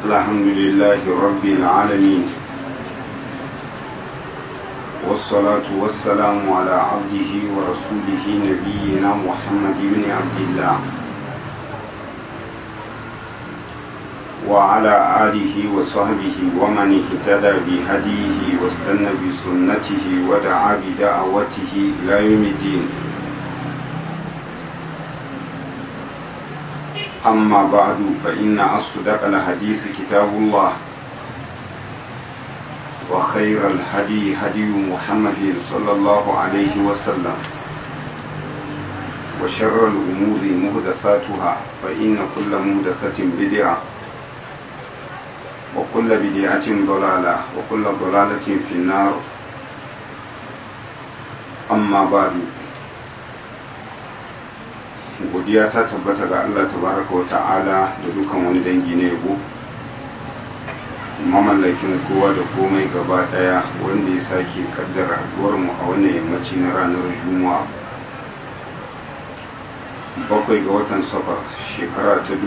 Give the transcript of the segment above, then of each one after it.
الحمد لله رب العالمين والصلاة والسلام على عبده ورسوله نبينا محمد بن عبد الله وعلى آله وصحبه ومن اهتدى بهديه واستنى بسنته ودعا بدعوته إلى يوم الدين أما بعد فإن أصدق الحديث كتاب الله وخير الهدي هدي محمد صلى الله عليه وسلم وشر الأمور مهدثاتها فإن كل مهدثة بدعة وكل بدعة ضلالة وكل ضلالة في النار أما بعد godiya ta tabbata ga Allah tabaraka wa ta'ala da dukan wani dangi na yabo mamallakin kowa da komai gaba daya wanda ya sake kaddara haduwar mu a wannan yammaci na ranar juma'a bakwai ga watan safar shekara ta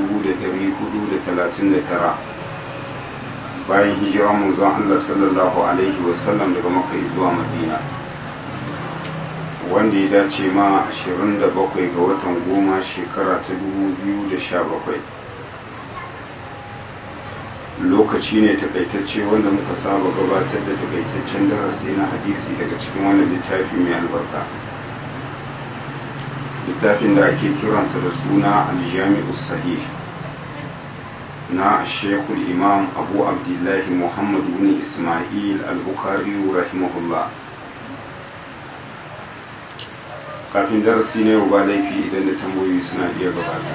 1439 bayan hijira manzon Allah sallallahu alaihi wasallam daga makka zuwa madina wanda ya dace ma 27 ga watan goma shekara ta 2017 lokaci ne takaitacce wanda muka saba gabatar da takaitaccen darasi na hadisi daga cikin wannan littafi mai albarka littafin da ake kiransa da suna aljami'u sahih na shekul imam abu abdullahi muhammad bin ismail al-bukhari rahimahullah kafin darasi na yau ba laifi idan da tambayoyi suna iya gabata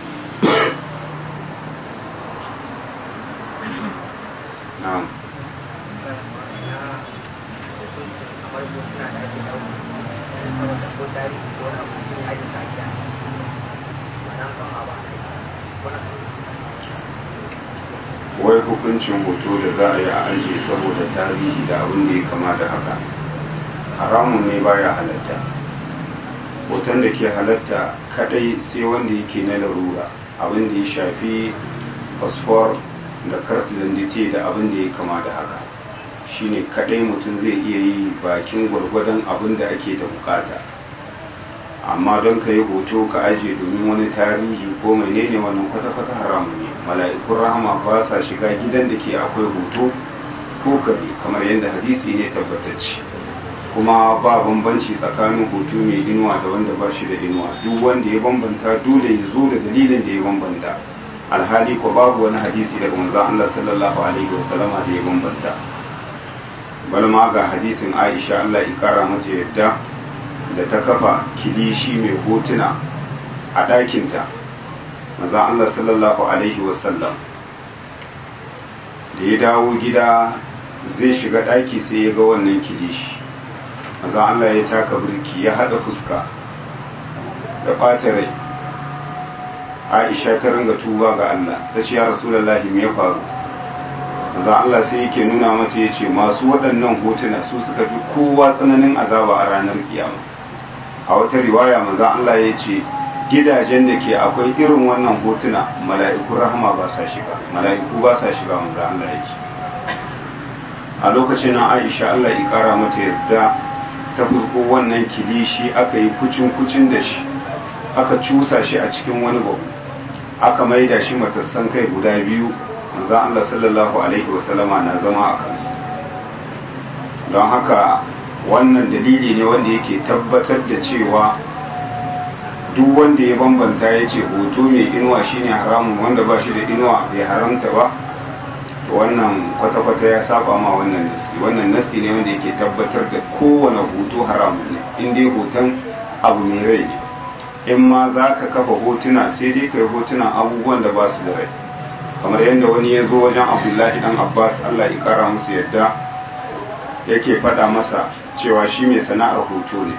na'am wai hukuncin hoto da za a yi a ajiye saboda tarihi da abin da ya kama da haka haramun ne baya halatta hoton da ke halatta kadai sai wanda yake na larura abin da ya shafi fasfor da kartilindite da abin da ya kama da haka shine kadai mutum zai iya yi bakin gwargwadon abin da ake da bukata amma don ka yi hoto ka ajiye domin wani tarihi ko menene wannan kwata-kwata haramun ne mala'ikun rahama ba sa shiga gidan da ke akwai hoto ko kare kamar yadda hadisi ne tabbatacce kuma ba bambanci tsakanin hoto mai inuwa da wanda ba shi da inuwa duk wanda ya bambanta dole ya zo da dalilin da ya bambanta alhali ko babu wani hadisi daga manzon Allah sallallahu alaihi wasallama da ya bambanta bal ma ga hadisin Aisha Allah ya kara mata yadda da ta kafa kilishi mai hotuna a ɗakinta manzon Allah sallallahu alaihi wasallam da ya dawo gida zai shiga ɗaki sai ya ga wannan kilishi maza Allah ya taka birki ya haɗa fuska da ɓata rai aisha ta ringa tuba ga Allah ta ce ya rasulallahi me ya faru maza Allah sai yake nuna mata ya ce masu waɗannan hotuna su suka fi kowa tsananin azaba a ranar kiyama a wata riwaya maza Allah ya ce gidajen da ke akwai irin wannan hotuna mala'iku rahama ba sa shiga mala'iku ba sa shiga maza Allah ya ce a lokacin nan aisha Allah ya kara mata yarda ta farko wannan kilishi aka yi kucin-kucin da shi aka cusa shi a cikin wani babu aka maida shi matassan kai guda biyu manzan Allah sallallahu alaihi wasallama na zama a kansu don haka wannan dalili ne wanda yake tabbatar da cewa duk wanda ya bambanta ya ce hoto mai inuwa shine haramun wanda ba shi da inuwa bai haramta ba wannan kwata-kwata ya saba ma wannan nasi wannan nasi ne wanda yake tabbatar da kowane hoto haramun ne in dai hoton abu mai rai ne in ma za ka kafa hotuna sai dai ka yi hotunan abubuwan da ba su da rai kamar yadda wani ya zo wajen abdullahi dan abbas allah ya kara musu yadda yake faɗa masa cewa shi mai sana'ar hoto ne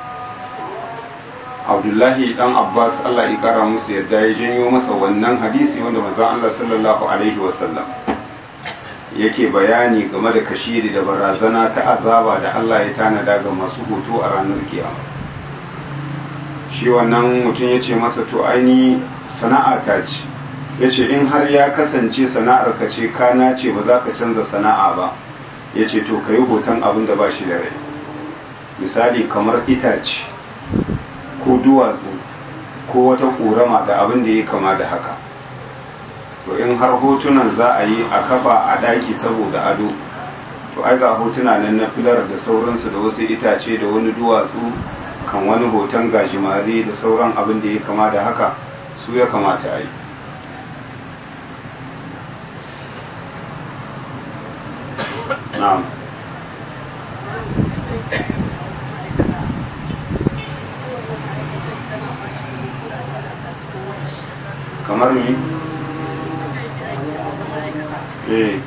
abdullahi dan abbas allah ya kara musu yadda ya janyo masa wannan hadisi wanda manzon allah sallallahu alaihi wasallam yake bayani game da kashiri da barazana ta azaba da Allah ya tanada ga masu hoto a ranar kiyama shi wannan mutum ya ce masa to aini sana'a ta ce ya ce in har ya kasance sana'ar ka ce ka nace ba za ka canza sana'a ba ya ce to ka yi hoton abin da ba shi da rai misali kamar itace ko duwatsu ko wata ƙorama da abin da ya kama da haka to in har hotunan za a yi a kafa a ɗaki saboda ado to ai ga hotuna nan na filar da sauransu da wasu itace da wani duwatsu kan wani hoton gajimare da sauran abin da ya kama da haka su ya kamata a yi na'am kamar mi eh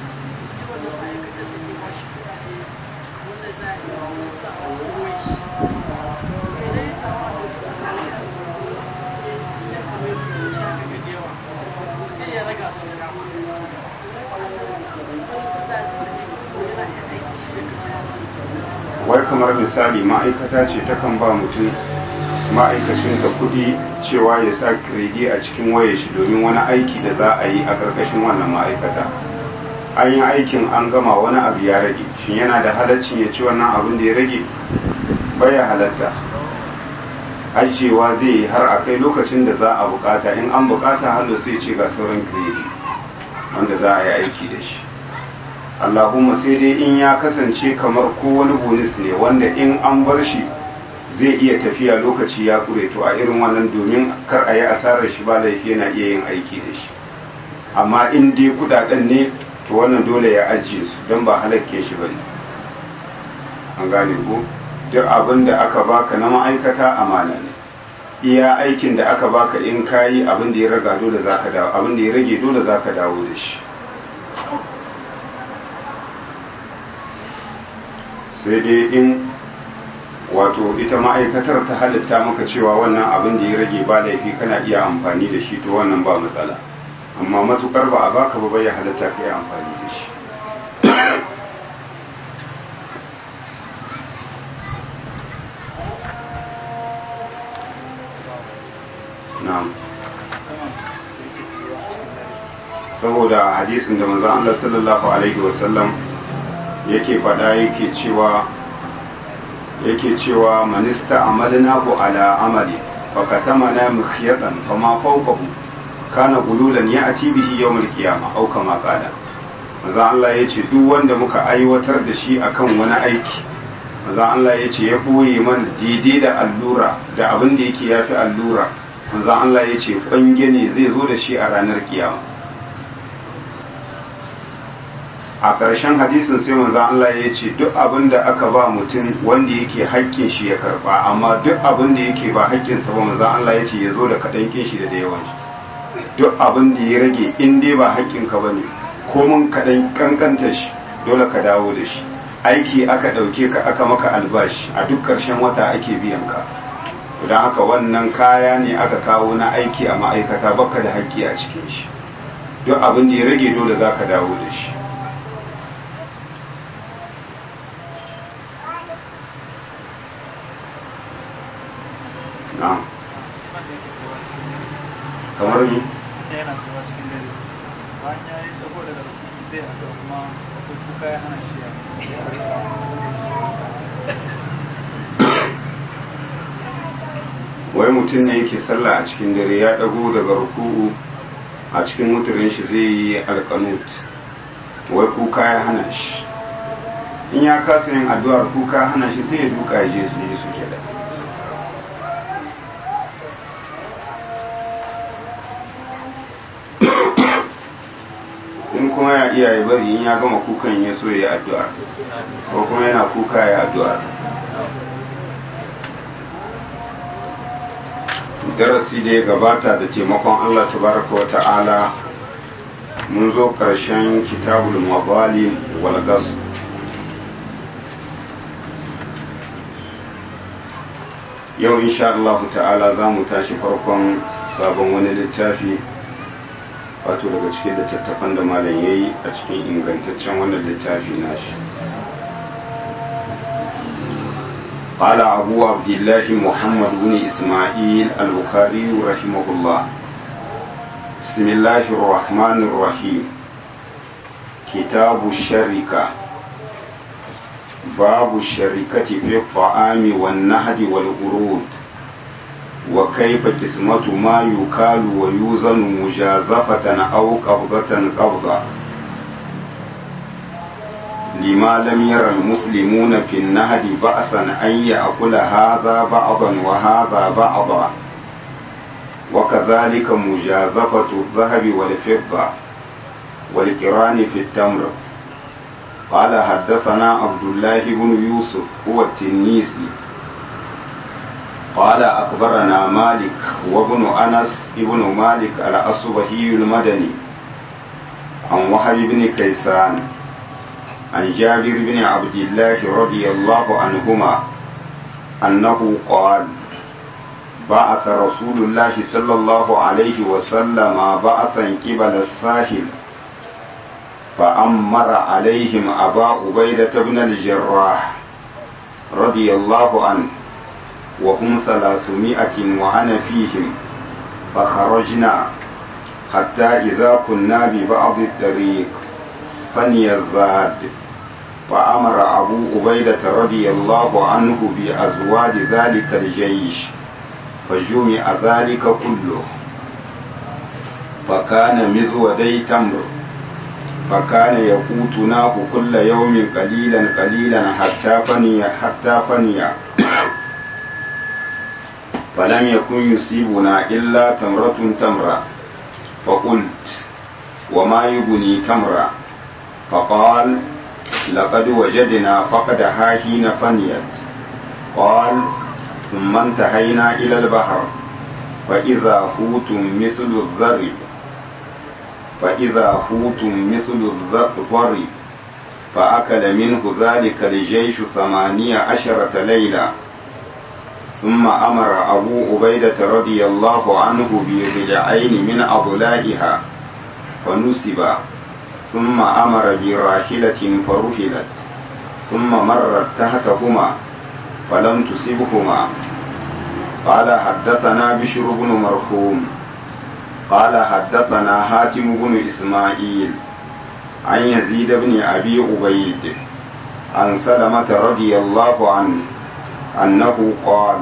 wai kamar misali ma'aikata ce takan ba mutum ma'aikacin da kuɗi cewa ya sa kiredi a cikin wayar shi domin wani aiki da za a yi a ƙarƙashin wannan ma'aikata an yi aikin an gama wani abu ya rage shin yana da halaccin ya ci wannan abin da ya rage baya halatta ajiyewa zai yi har a kai lokacin da za a bukata in an bukata hallo sai ce ga sauran kiredi wanda za a yi aiki da shi allahumma sai dai in ya kasance kamar ko wani bonus ne wanda in an bar shi zai iya tafiya lokaci ya kure to a irin wannan domin kar a yi asarar shi ba laifi yana iya yin aiki da shi amma in dai kudaden ne to wannan dole ya ajiye su don ba halakke shi ba ne an gane ko duk abin da aka baka na ma'aikata amana ne iya aikin da aka baka in kayi abin da ya raga dole zaka dawo abin da ya rage dole zaka dawo da shi sai dai in wato ita ma'aikatar ta halitta maka cewa wannan abin da ya rage ba laifi kana iya amfani da shi to wannan ba matsala amma matukar ba a baka ba bai halitta ka yi amfani da shi na'am saboda hadisin da manzon Allah sallallahu alaihi wasallam yake faɗa yake cewa yake cewa manista amalnahu ala amali fakatamana mukhyatan fama fawqahu kana gululan ya'ti bihi yawmal qiyamah aw kama qala manzo Allah yace duk wanda muka aiwatar da shi akan wani aiki manzo Allah yace ya boye man daidai da allura da abin da yake yafi allura manzo Allah yace kwange ne zai zo da shi a ranar kiyama a ƙarshen hadisin sai manzon Allah ya ce duk abin da aka ba mutum wanda yake haƙƙin shi ya karɓa amma duk abin da yake ba haƙƙinsa ba manzon Allah ya ce ya zo da kaɗan kin shi da da yawan shi duk abin da ya rage in dai ba haƙƙinka ba ne ko mun kaɗan ƙanƙanta shi dole ka dawo da shi aiki aka ɗauke ka aka maka albashi a duk ƙarshen wata ake biyan ka don haka wannan kaya ne aka kawo na aiki a ma'aikata baka da haƙƙi a cikin shi duk abin da ya rage dole za ka dawo da shi na'am kamar ni yana kuma cikin dare bayan ya yi dago daga zai haɗu kuma akwai kuka ya hana shi wai mutum ne yake sallah a cikin dare ya dago daga ruku'u a cikin mutumin shi zai yi alkanut wai kuka ya hana shi in ya kasa yin addu'ar kuka hana shi sai ya duka ya je su yi suke da in kuma ya iya ya bari in ya gama kukan ya so ya yi addu'a ko kuma yana kuka ya addu'a darasi da ya gabata da taimakon Allah tabaraka wa ta'ala mun zo ƙarshen kitabul mabali wal gas yau insha Allah ta'ala za mu tashi farkon sabon wani littafi wato daga cikin littattafan da malam ya yi a cikin ingantaccen wannan littafi nashi قال أبو عبد الله محمد بن إسماعيل البخاري رحمه الله بسم الله الرحمن الرحيم كتاب الشركة باب الشركة في الطعام والنهد والقرود وكيف قسمة ما يكال ويوزن مجازفة أو قبضة قبضة لما لم ير المسلمون في النهد بأسا أن يأكل هذا بعضا وهذا بعضا وكذلك مجازفة الذهب والفضة والقران في التمر قال حدثنا عبد الله بن يوسف هو التنيسي قال أخبرنا مالك وابن أنس ابن مالك الأصبهي المدني عن وهب بن كيسان عن جابر بن عبد الله رضي الله عنهما أنه قال بعث رسول الله صلى الله عليه وسلم بعثا قبل الساحل فأمر عليهم أبا عبيدة بن الجراح رضي الله عنه وهم ثلاثمائة وأنا فيهم فخرجنا حتى إذا كنا ببعض الطريق فني الزاد فأمر أبو عبيدة رضي الله عنه بأزواج ذلك الجيش فجمع ذلك كله فكان مزودي تمر فكان يقوتناه كل يوم قليلا قليلا حتى فني حتى فني فلم يكن يصيبنا إلا تمرة تمرة فقلت وما يبني تمرة فقال لقد وجدنا فقدها حين فنيت قال ثم انتهينا إلى البحر فإذا حوت مثل الذرب فإذا حوت مثل الذرب فأكل منه ذلك الجيش ثمانية عشرة ليلة ثم أمر أبو عبيدة رضي الله عنه بضلعين من أضلائها فنسب ثم أمر براحلة فرحلت ثم مرت تحتهما فلم تصبهما قال حدثنا بشر بن مرحوم قال حدثنا حاتم بن إسماعيل عن يزيد بن أبي عبيد عن سلمة رضي الله عنه أنه قال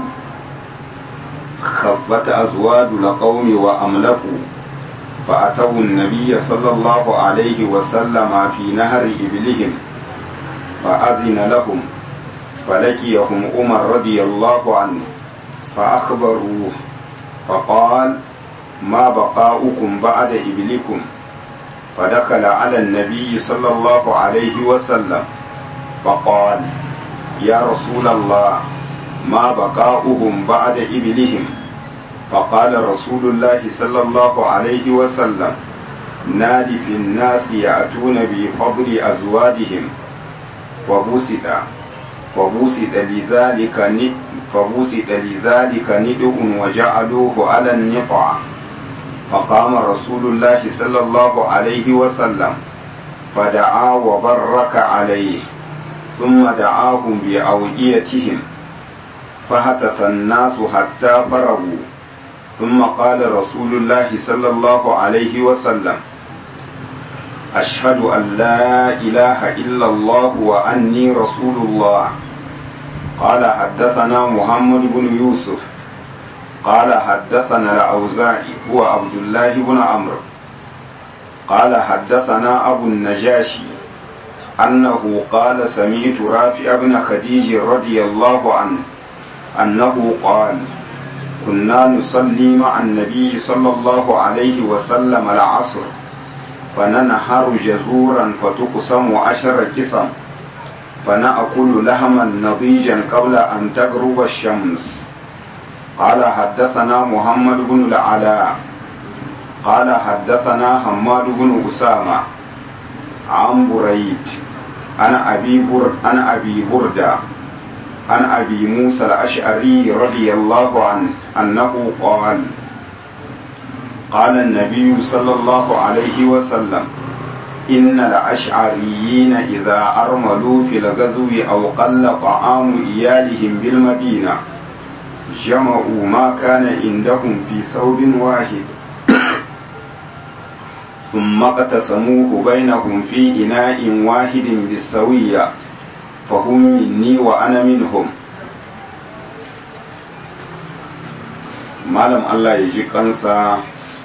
خفت أزواج القوم وأملكوا فأتوا النبي صلى الله عليه وسلم في نهر إبلهم فأذن لهم فلقيهم عمر رضي الله عنه فأخبروه فقال ما بقاؤكم بعد إبلكم فدخل على النبي صلى الله عليه وسلم فقال يا رسول الله ما بقاؤهم بعد إبلهم فقال رسول الله صلى الله عليه وسلم نادي في الناس يأتون بفضل أزواجهم وبسط فبسط لذلك فبسط لذلك ندء وجعلوه على النقع فقام رسول الله صلى الله عليه وسلم فدعا وبرك عليه ثم دعاهم بأوئيتهم فهتف الناس حتى فرغوا ثم قال رسول الله صلى الله عليه وسلم أشهد أن لا إله إلا الله وأني رسول الله قال حدثنا محمد بن يوسف قال حدثنا الأوزاعي هو عبد الله بن عمرو قال حدثنا أبو النجاشي أنه قال سمعت رافع بن خديج رضي الله عنه أنه قال كنا نصلي مع النبي صلى الله عليه وسلم العصر فننحر جزورا فتقسم عشر قسم فنأكل لحما نضيجا قبل أن تغرب الشمس قال حدثنا محمد بن العلاء قال حدثنا حماد بن أسامة عن بريد عن أبي بر عن أبي بردة عن أبي موسى الأشعري رضي الله عنه أنه قال قال النبي صلى الله عليه وسلم إن الأشعريين إذا أرملوا في الغزو أو قل طعام إيالهم بالمدينة جمعوا ما كان عندهم في ثوب واحد ثم اقتسموه بينهم في إناء واحد بالسوية فهم مني وأنا منهم malam Allah ya ji kansa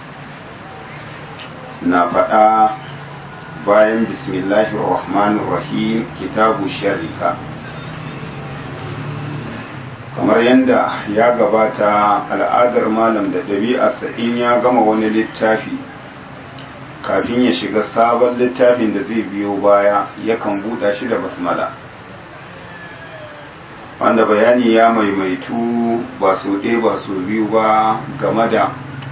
na faɗa bayan bismillahir rahmanir rahim kitabu sharika kamar yadda ya gabata al'adar malam da ɗabi'arsa in ya gama wani littafi kafin ya shiga sabon littafin da zai biyo baya yakan buɗa shi da basmala wanda bayani ya maimaitu ba su ɗaya ba su biyu ba game da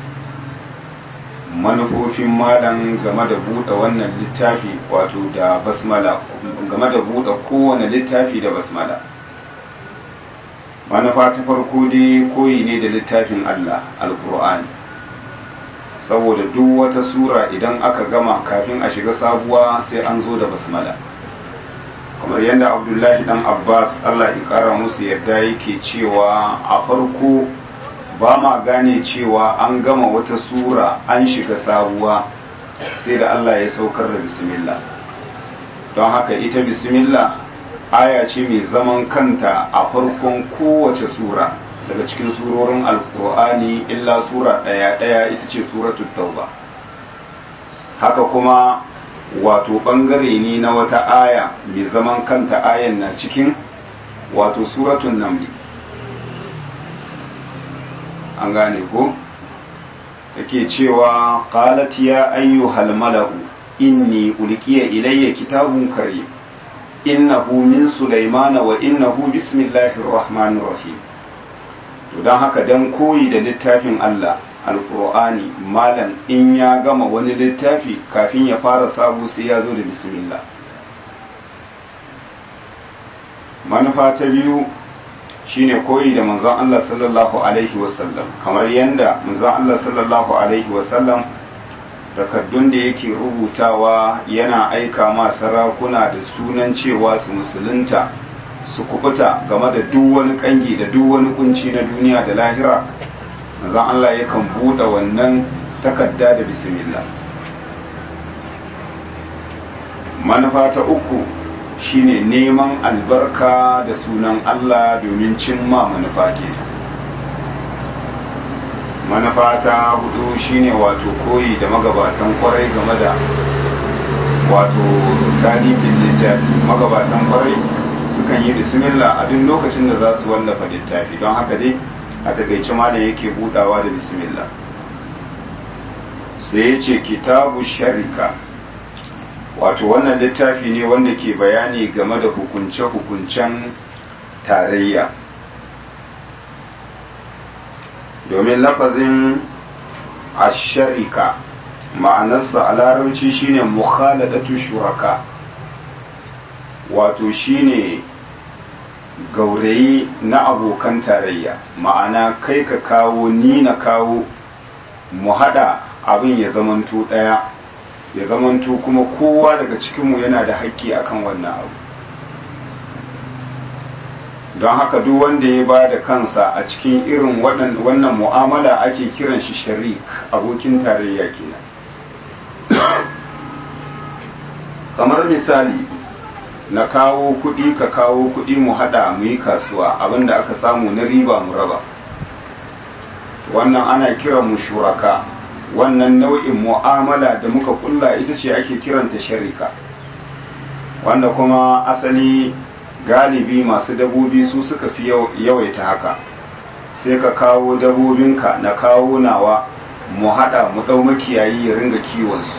manufofin malam game da buɗe wannan littafi wato da basmala game da buɗe kowane littafi da basmala manufa ta farko dai koyi ne da littafin Allah alkur'ani saboda duk wata sura idan aka gama kafin a shiga sabuwa sai an zo da basmala kamar yadda abdullahi dan abbas allah ya kara musu yadda yake cewa a farko ba ma gane cewa an gama wata sura an shiga sabuwa sai da allah ya saukar da bismillah don haka ita bismillah aya ce mai zaman kanta a farkon kowace sura daga cikin surorin alkur'ani illa sura ɗaya ɗaya ita ce suratul tauba haka kuma wato ɓangare ne na wata aya mai zaman kanta ayan na cikin wato suratun namli an gane ko yake cewa qalat ya ayyuhal mala'u inni ulqiya ilayya kitabun karim innahu min sulaimana wa innahu bismillahir rahmanir rahim to dan haka dan koyi da littafin Allah alkur'ani malam in ya gama wani littafi kafin ya fara sabu sai ya zo da bismillah manufa ta biyu shine koyi da manzon Allah sallallahu alaihi wasallam kamar yadda manzon Allah sallallahu alaihi wasallam takaddun da yake rubutawa yana aika ma sarakuna da sunan cewa su musulunta su kubuta game da duk wani kangi da duk wani kunci na duniya da lahira manzon Allah yakan buɗe wannan takarda da bismillah manufa ta uku shine neman albarka da sunan Allah domin cimma manufa ke manufa ta hudu shine wato koyi da magabatan kwarai game da wato talibin littafi magabatan kwarai sukan yi bismillah a duk lokacin da za su wallafa littafi don haka dai a takaice ma da yake budawa da bismillah sai ya ce kitabu sharika wato wannan littafi ne wanda ke bayani game da hukunce-hukuncen tarayya domin lafazin asharika ma'anarsa a larabci shine mukhaladatu shuraka wato shine gaurayi na abokan tarayya ma'ana kai ka kawo ni na kawo mu hada abin ya zamanto daya ya zamanto kuma kowa daga cikinmu yana da haƙƙi akan wannan abu don haka duk wanda ya ba da kansa a cikin irin wannan mu'amala ake kiran shi sharik abokin tarayya kenan kamar misali na kawo kuɗi ka kawo kuɗi mu haɗa mu yi kasuwa abinda aka samu na riba mu raba wannan ana kiran mu shuraka wannan nau'in mu'amala da muka kulla ita ce ake kiranta sharika wanda kuma asali galibi masu dabobi su suka fi yawaita haka sai ka kawo dabobinka na kawo nawa mu haɗa mu ɗau makiyayi ya ringa kiwonsu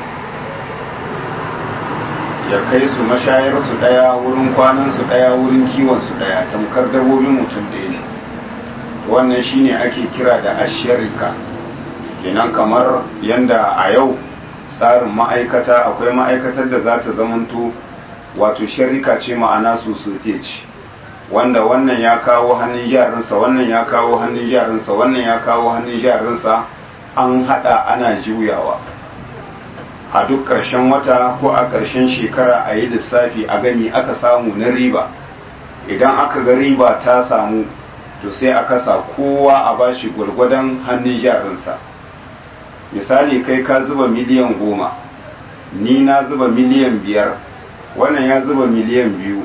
ya kai su mashayarsu ɗaya wurin kwanansu ɗaya wurin kiwonsu ɗaya tamkar dabobin mutum ɗaya ne wannan shine ake kira da ashirika kenan kamar yanda a yau tsarin ma'aikata akwai ma'aikatar da za ta zamanto wato sharika ce ma'ana su ce wanda wannan ya kawo hannun yaransa wannan ya kawo hannun yaransa wannan ya kawo hannun yaransa an hada ana juyawa a duk ƙarshen wata ko a ƙarshen shekara a yi lissafi a gani aka samu na riba idan aka ga riba ta samu to sai a kasa kowa a bashi gwargwadon hannun yaransa misali kai ka zuba miliyan goma ni na zuba miliyan biyar wannan ya zuba miliyan biyu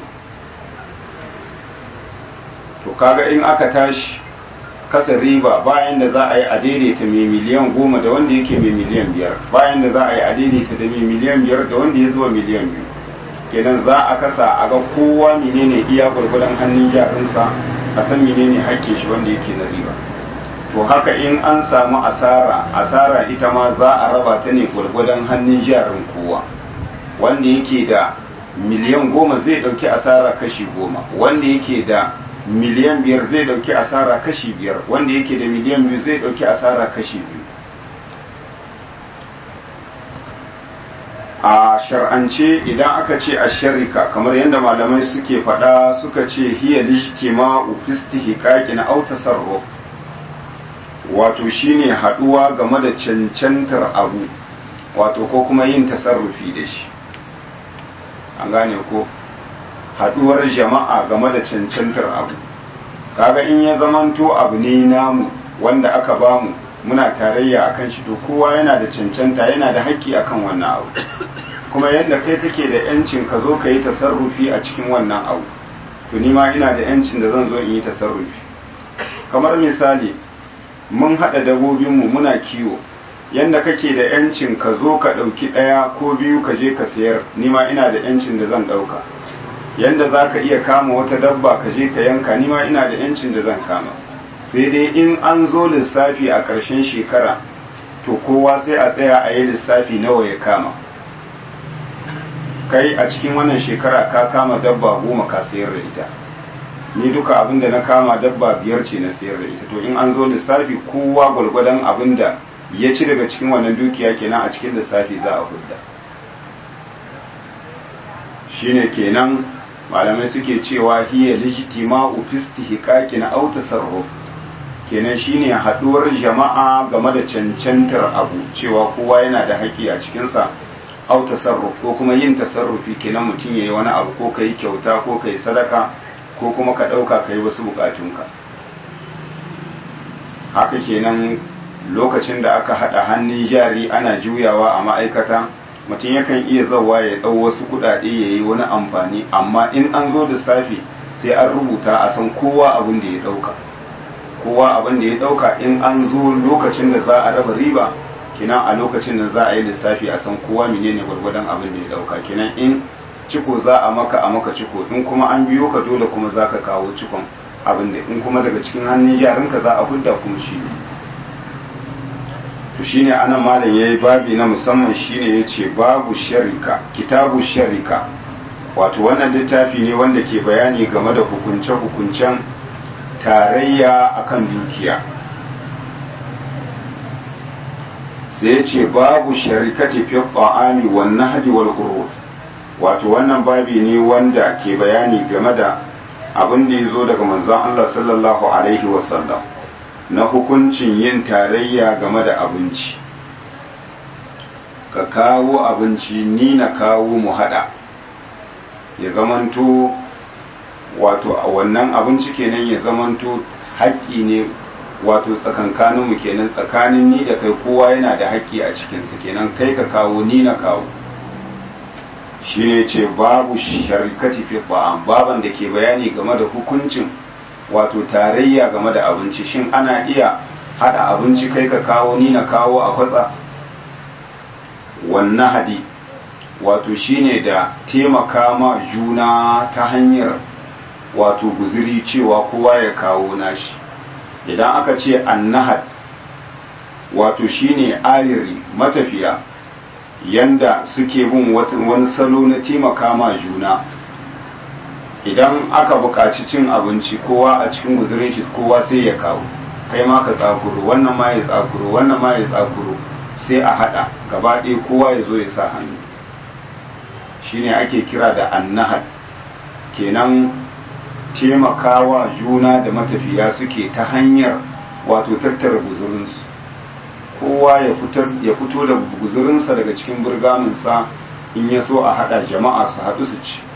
to kaga in aka tashi kasa riba bayan da za a yi a daidaita mai miliyan goma da wanda yake mai miliyan biyar bayan da za a yi a daidaita da mai miliyan biyar da wanda ya zuba miliyan biyu kenan za a kasa a ga kowa menene iya gwargwadon hannun jarinsa a san menene hakkin shi wanda yake na riba to haka in an samu asara asara ita ma za a raba ta ne gwargwadon hannun jarin kowa wanda yake da miliyan goma zai dauki asara kashi goma wanda yake da miliyan biyar zai dauki asara kashi biyar wanda yake da miliyan biyu zai dauki asara kashi biyu a shar'ance idan aka ce a sharika kamar yadda malamai suke faɗa suka ce hiya lishtima ufistihikaki na autasarruf wato shine haɗuwa game da cancantar abu wato ko kuma yin tasarrufi da shi an gane ko haɗuwar jama'a game da cancantar abu kaga in ya zamanto abu ne namu wanda aka bamu muna tarayya akan shi to kowa yana da cancanta yana da haƙƙi akan wannan abu kuma yadda kai kake da yancin ka zo ka yi tasarrufi a cikin wannan abu to ni ma ina da yancin da zan zo in yi tasarrufi kamar misali mun haɗa dabobinmu muna kiwo yadda kake da yancin ka zo ka ɗauki ɗaya ko biyu ka je ka sayar ni ma ina da yancin da zan ɗauka yadda za ka iya kama wata dabba ka je ka yanka ni ma ina da yancin da zan kama sai dai in an zo lissafi a ƙarshen shekara to kowa sai a tsaya a yi lissafi nawa ya kama kai a cikin wannan shekara ka kama dabba goma ka sayar da ita ni duka abin da na kama dabba biyar ce na sayar da ita to in an zo lissafi kowa gwalgwadon abin da ya ci daga cikin wannan dukiya kenan a cikin lissafi za a hudda shine kenan malamai suke cewa hiya lijtima'u fi istihqaqin aw tasarruf kenan shine haduwar jama'a game da cancantar abu cewa kowa yana da haƙƙi a cikin sa aw tasarruf ko kuma yin tasarrufi kenan mutum yayi wani abu ko kai kyauta ko kai sadaka ko kuma ka dauka kai wasu bukatunka haka kenan lokacin da aka hada hannun jari ana juyawa a ma'aikata mutum yakan iya zauwa ya ɗau wasu kuɗaɗe ya yi wani amfani amma in an zo da safe sai an rubuta a san kowa abin da ya ɗauka kowa abin da ya ɗauka in an zo lokacin da za a raba riba kinan a lokacin da za a yi lissafi a san kowa menene gwargwadon abin da ya ɗauka kinan in ciko za a maka a maka ciko in kuma an biyo ka dole kuma za ka kawo cikon abin da in kuma daga cikin hannun jarinka za a hudda kuma shi ne to shine anan malam yayi babi na musamman shine yace babu sharika kitabu sharika wato wannan littafi ne wanda ke bayani game da hukunce hukuncen tarayya akan dukiya sai yace babu sharikati fi ta'ami wan nahdi wal qurud wato wannan babi ne wanda ke bayani game da abin da yazo daga manzon Allah sallallahu alaihi wasallam na hukuncin yin tarayya game da abinci ka kawo abinci ni na kawo mu hada ya zamanto wato a wannan abinci kenan ya zamanto haƙƙi ne wato tsakankaninmu kenan tsakanin ni da kai kowa yana da haƙƙi a cikinsa kenan kai ka kawo ni na kawo shi ne ce babu sharikati fi ba'am baban da ke bayani game da hukuncin wato tarayya game da abinci shin ana iya hada abinci kai ka kawo ni na kawo a kwatsa wannan hadi wato shine da taimaka ma juna ta hanyar wato guziri cewa kowa ya kawo nashi idan aka ce annahad wato shine ayiri matafiya yanda suke bin wani salo na taimaka ma juna idan aka buƙaci cin abinci kowa a cikin guzurin shi kowa sai ya kawo kai ma ka tsakuro wannan ma ya tsakuro wannan ma ya tsakuro sai a haɗa gaba ɗaya kowa ya zo ya sa hannu shine ake kira da annahad kenan taimakawa juna da matafiya suke ta hanyar wato tattara guzurinsu kowa ya fito da guzurinsa daga cikin burgaminsa in ya so a haɗa jama'a su haɗu su ci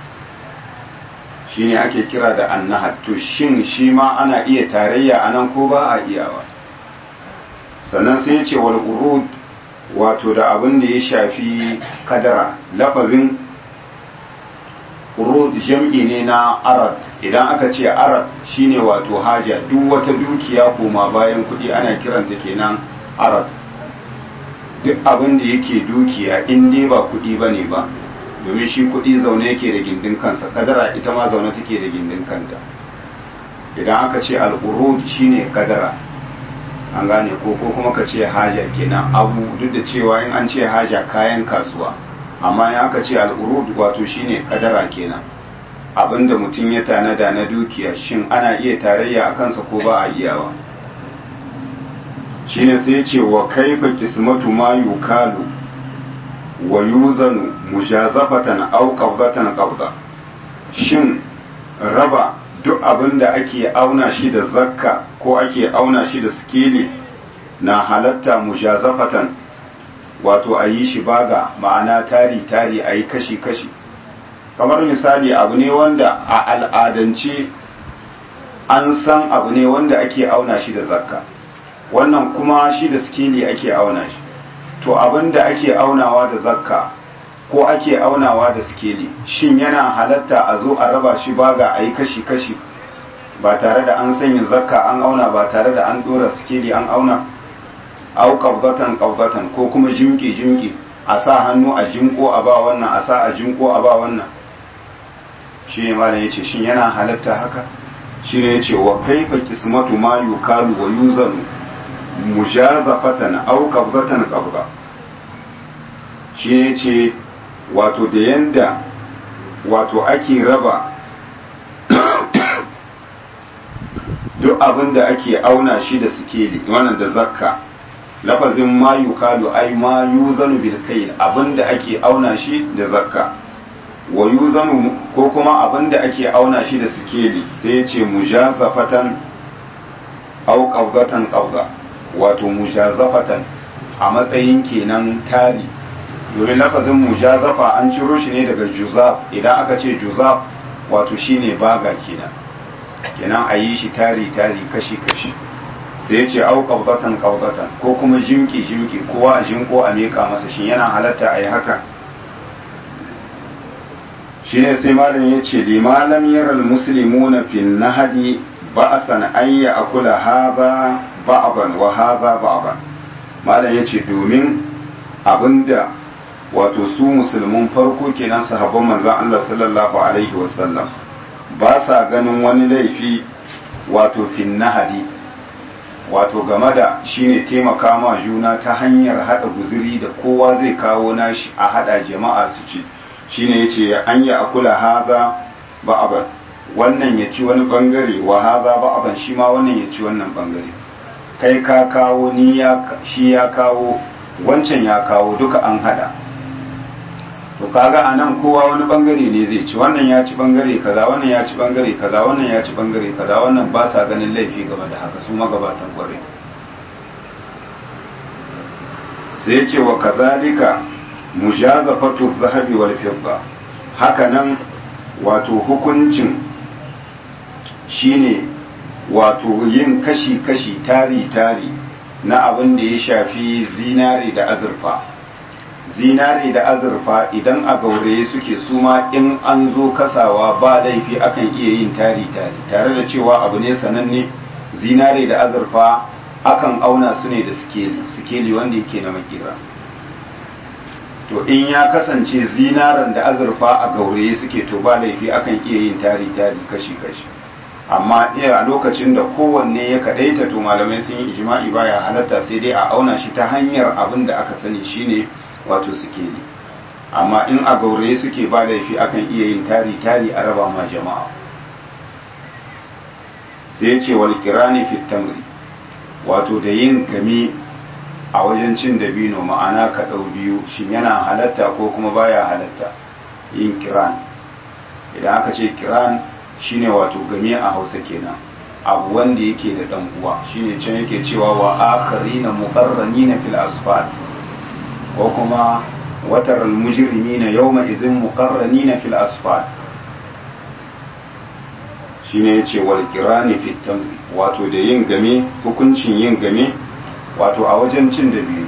shine ake kira da annahad to shin shi ma ana iya tarayya a nan ko ba a iyawa sannan sai ya ce wal urud wato da abin da ya shafi kadara lafazin urud jam'i ne na arad idan aka ce arad shine wato haja duk wata dukiya koma bayan kuɗi ana kiranta kenan arad duk abin da yake dukiya in dai ba kuɗi ba ne ba domin shi kuɗi zaune yake da gindin kansa kadara ita ma zaune take da gindin kanta idan aka ce al'urud shine kadara an gane ko ko kuma ka ce haja kenan abu duk da cewa in an ce haja kayan kasuwa amma in aka ce al'urud wato shine kadara kenan abinda mutum ya tanada na dukiya shin ana iya tarayya a kansa ko ba a iyawa shine sai ce wa kaifa kismatu ma yukalu wa yuzanu mujazafatan aw qabdatan qabda shin raba duk abin da ake auna shi da zakka ko ake auna shi da skeli na halatta mujazafatan wato a yi shi baga ma'ana tari-tari a yi kashi-kashi kamar misali abu ne wanda a al'adance an san abu ne wanda ake auna shi da zakka wannan kuma shi da skeli ake auna shi to abin da ake aunawa da zakka ko ake aunawa da skeli shin yana halatta a zo a raba shi baga a yi kashi-kashi ba tare da an sanya zakka an auna ba tare da an dora skeli an auna au qabdatan qabdatan ko kuma jimki jimki a sa hannu a jinko a ba wannan a sa a jinko a ba wannan shi ne malam yace shin yana halatta haka shi ne yace wa kaifa qismatu ma yukalu wa yuzanu mujazafatan au qabdatan qabda shi ne yace wato da yanda wato ake raba duk abin da ake auna shi da sikeli wannan da zakka lafazin ma yukalu ai ma yuzanu bil kayl abin da ake auna shi da zakka wa yuzanu ko kuma abin da ake auna shi da sikeli sai ya ce mujazafatan au qawdatan qawda wato mujazafatan a matsayin kenan tari domin lafazin mujazafa an ciro shi ne daga juzaf idan aka ce juzaf wato shine baga kenan kenan a yi shi tari tari kashi kashi sai ya ce au qabdatan qabdatan ko kuma jimki jimki kowa a jinko a miƙa masa shi yana halatta a yi haka shine sai malam ya ce limalam yaral muslimuna fil nahadi ba'san an ya akula hadha ba'dan wa hadha ba'dan malam ya ce domin abinda wato su musulmin farko kenan sahabban manzon Allah sallallahu alaihi wasallam ba sa ganin wani laifi wato fin nahadi wato game da shine taimaka ma juna ta hanyar hada guziri da kowa zai kawo nashi a hada jama'a su ci shine yace an ya akula haza ba'aban wannan ya ci wani bangare wa haza ba'aban shi ma wannan ya ci wannan bangare kai ka kawo ni ya shi ya kawo wancan ya kawo duka an hada to kaga a nan kowa wani bangare ne zai ci wannan ya ci bangare kaza wannan ya ci bangare kaza wannan ya ci bangare kaza wannan ba sa ganin laifi game da haka su magabatan kwarai sai ce wa kazalika mujazafatu zahabi wal fidda haka nan wato hukuncin shine wato yin kashi-kashi tari-tari na abin da ya shafi zinari da azurfa zinari da azurfa idan a gauraye suke suma in an zo kasawa ba laifi akan iya yin tari-tari tare da cewa abu ne sananne zinari da azurfa akan auna su ne da sikeli sikeli wanda yake na makera to in ya kasance zinaran da azurfa a gauraye suke to ba laifi akan iya yin tari-tari kashi-kashi amma iya a lokacin da kowanne ya kadaita to malamai sun yi ijma'i baya halatta sai dai a auna shi ta hanyar abin da aka sani shine wato suke ne amma in a gauraye suke ba laifi akan iya yin tari-tari a raba ma jama'a sai ce wal kirani fit tamri wato da yin game a wajen cin dabino ma'ana ka ɗau biyu shin yana halatta ko kuma baya halatta yin kiran idan aka ce kiran shine wato game a hausa kenan abu wanda yake da dan uwa shine can yake cewa wa akharina muqarranina fil asfal ko kuma watar almujrimina yawma idhin muqarranina fil asfal shine yace wal qirani fit tamri wato da yin game hukuncin yin game wato a wajen cin dabino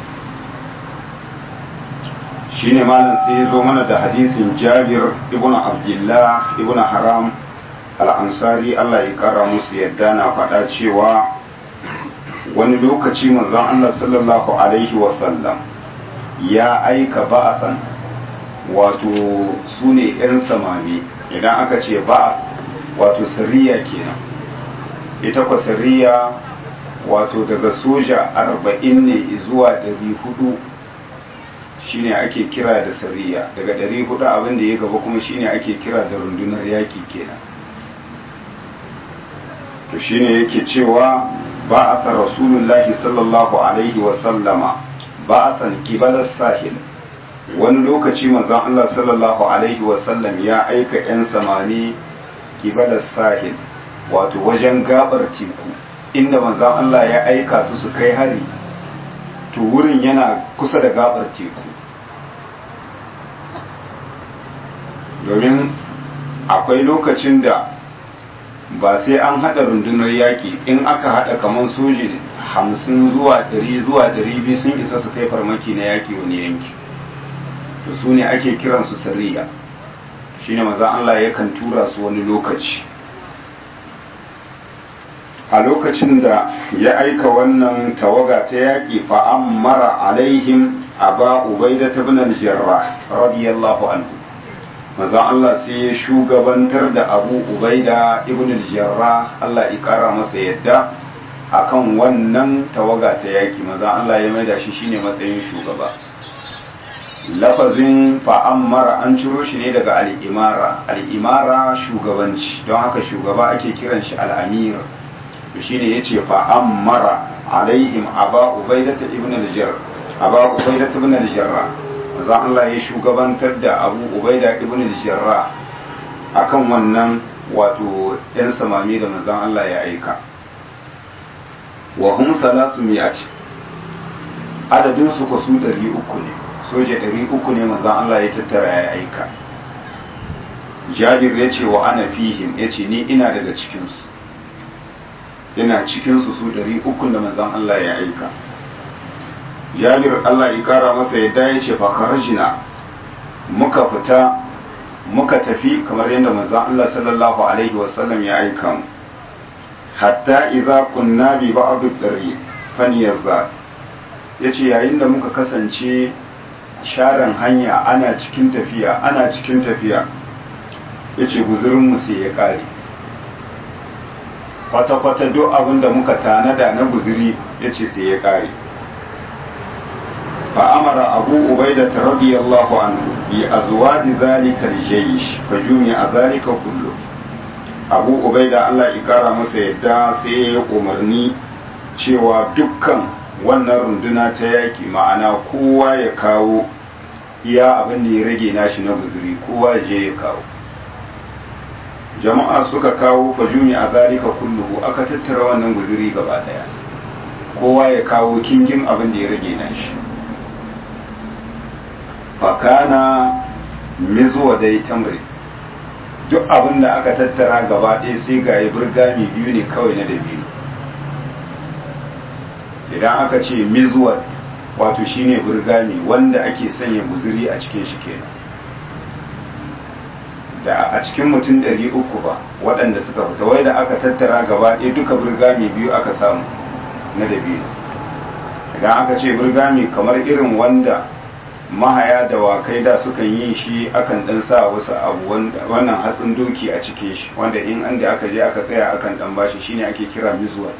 shine malam sai ya zo mana da hadisin jabir ibn abdullah ibn haram al'ansari Allah ya kara musu yadda na faɗa cewa wani lokaci manzon Allah sallallahu alaihi wasallam ya aika ba'asan wato su ne 'yan samani idan aka ce ba'a wato sariya kenan ita kwa sariya wato daga soja arba'in ne zuwa ɗari hudu shine ake kira da sariya daga ɗari hudu abin da ya gaba kuma shine ake kira da rundunar yaƙi kenan to shine yake cewa ba a sa rasulullahi sallallahu alaihi wasallama ba a san kibalar sahil wani lokaci manzon Allah sallallahu alaihi wasallam ya aika 'yan samani kibalar sahil wato wajen gabar teku inda manzon Allah ya aika su su kai hari to wurin yana kusa da gabar teku domin akwai lokacin da ba sai an haɗa rundunar yaƙi in aka haɗa kamar soji hamsin zuwa ɗari zuwa ɗari biyu sun isa su kai farmaki na yaƙi wani yanki to su ne ake kiransu sariya shi ne maza Allah yakan tura su wani lokaci a lokacin da ya aika wannan tawaga ta yaƙi fa'ammara alaihim aba ubaida ta bin al-jarrah radiyallahu anhu manzon Allah sai ya shugabantar da Abu Ubaida ibn al-Jarrah Allah ya kara masa yadda akan wannan tawaga ta yaki manzon Allah ya maida shi shine matsayin shugaba lafazin fa'ammara an ciro shi ne daga al-imara al-imara shugabanci don haka shugaba ake kiran shi al-amir to shine yace fa'ammara alaihim aba ubaida ibn al-jarrah aba ubaida ibn al-jarrah za Allah ya shugabantar da abu ubaida ibn al-jarra akan wannan wato yan samami da manzon Allah ya aika wa hum salasu mi'ati adadin su ko su 300 ne soje 300 ne manzon Allah ya tattara ya aika Jabir ya ce wa ana fihim ya ce ni ina daga cikin su ina cikin su su 300 da manzon Allah ya aika jabir Allah ya kara masa yadda ya ce fakarajina muka fita muka tafi kamar yadda manzon Allah sallallahu alaihi wasallam ya aika mu hatta idza kunna bi ba'd ad-dari faniyazza yace yayin da muka kasance sharan hanya ana cikin tafiya ana cikin tafiya yace guzurin mu sai ya kare kwata-kwata duk abin da muka tanada na guzuri yace sai ya kare فأمر أبو عبيدة رضي الله عنه بأزواج ذلك الجيش فجمع ذلك كله أبو عبيدة الله إكارة مسيدا سي umarni cewa dukkan wannan runduna ta yaki ma'ana kowa ya kawo iya abin da ya rage nashi na guzuri kowa ya je ya kawo jama'a suka kawo fajumi a zalika kulluhu aka tattara wannan guzuri gaba daya kowa ya kawo kingin abin da ya rage nashi fakana mizuwa dai tamri duk abin da aka tattara gaba ɗaya sai ga yi burgami biyu ne kawai na dabino idan aka ce mizuwa wato shine burgami wanda ake sanya guzuri a cikin shi kenan da a cikin mutum ɗari uku ba waɗanda suka fita wai da aka tattara gaba ɗaya duka burgami biyu aka samu na dabino idan aka ce burgami kamar irin wanda mahaya da wakai da sukan yi shi akan dan sa wasu abu wannan hatsin doki a cikin shi wanda in an da aka je aka tsaya akan dan bashi shine ake kira mizwal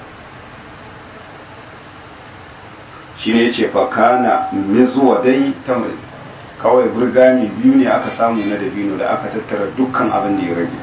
shine yace fa kana mizwa dai tamri kawai burgami biyu ne aka samu na dabino da aka tattara dukkan abin da ya rage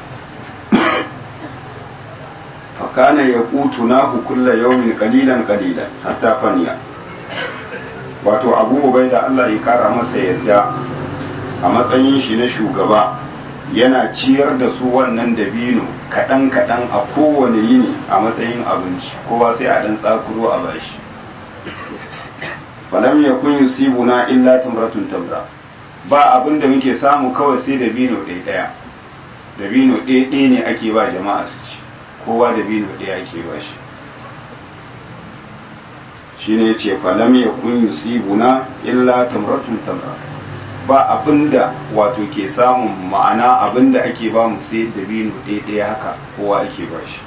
fa kana yaqutu nahu kulla yawmin qalilan qalilan hatta faniya wato abu da Allah ya kara masa yadda a matsayin shi na shugaba yana ciyar da su wannan dabino kaɗan-kaɗan a kowane yini a matsayin abinci kowa sai a ɗan tsakuro a bashi falam ya kun yusibuna illa tamratun tamra ba abin da muke samu kawai sai dabino ɗaya ɗaya dabino ɗaya ɗaya ne ake ba jama'a su ci kowa dabino ɗaya ake ba shi shine ce falam ya kun yusibuna illa tamratun tamra ba abinda wato ke samun ma'ana abinda ake ba mu sai dabino ɗaya ɗaya haka kowa ake ba shi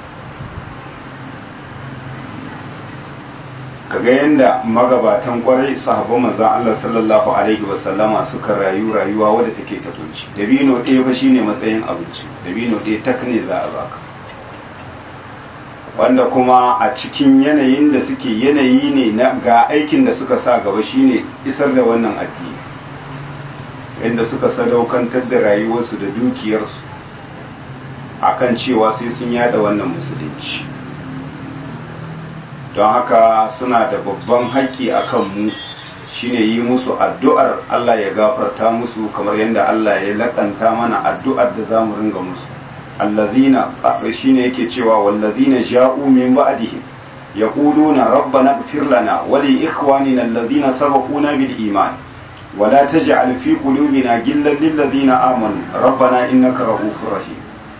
kaga yadda magabatan kwarai sahabban manzon Allah sallallahu alaihi wasallama suka rayu rayuwa wadda take katonci dabino ɗaya fa shine matsayin abinci dabino ɗaya tak ne za a baka wanda kuma a cikin yanayin da suke yanayi ne na ga aikin da suka sa gaba shine isar da wannan addini yadda suka sadaukantar da rayuwarsu da dukiyarsu akan cewa sai sun yada wannan musulunci don haka suna da babban haƙƙi a kanmu shine yi musu addu'ar Allah ya gafarta musu kamar yadda Allah ya laƙanta mana addu'ar da za mu ringa musu allazina shine yake cewa wallazina ja'u min ba'dihim yaquluna rabbana ighfir lana wa li ikhwanina allazina sabaquna bil iman wa la taj'al fi qulubina ghillan lil ladzina amanu rabbana innaka ra'ufur rahim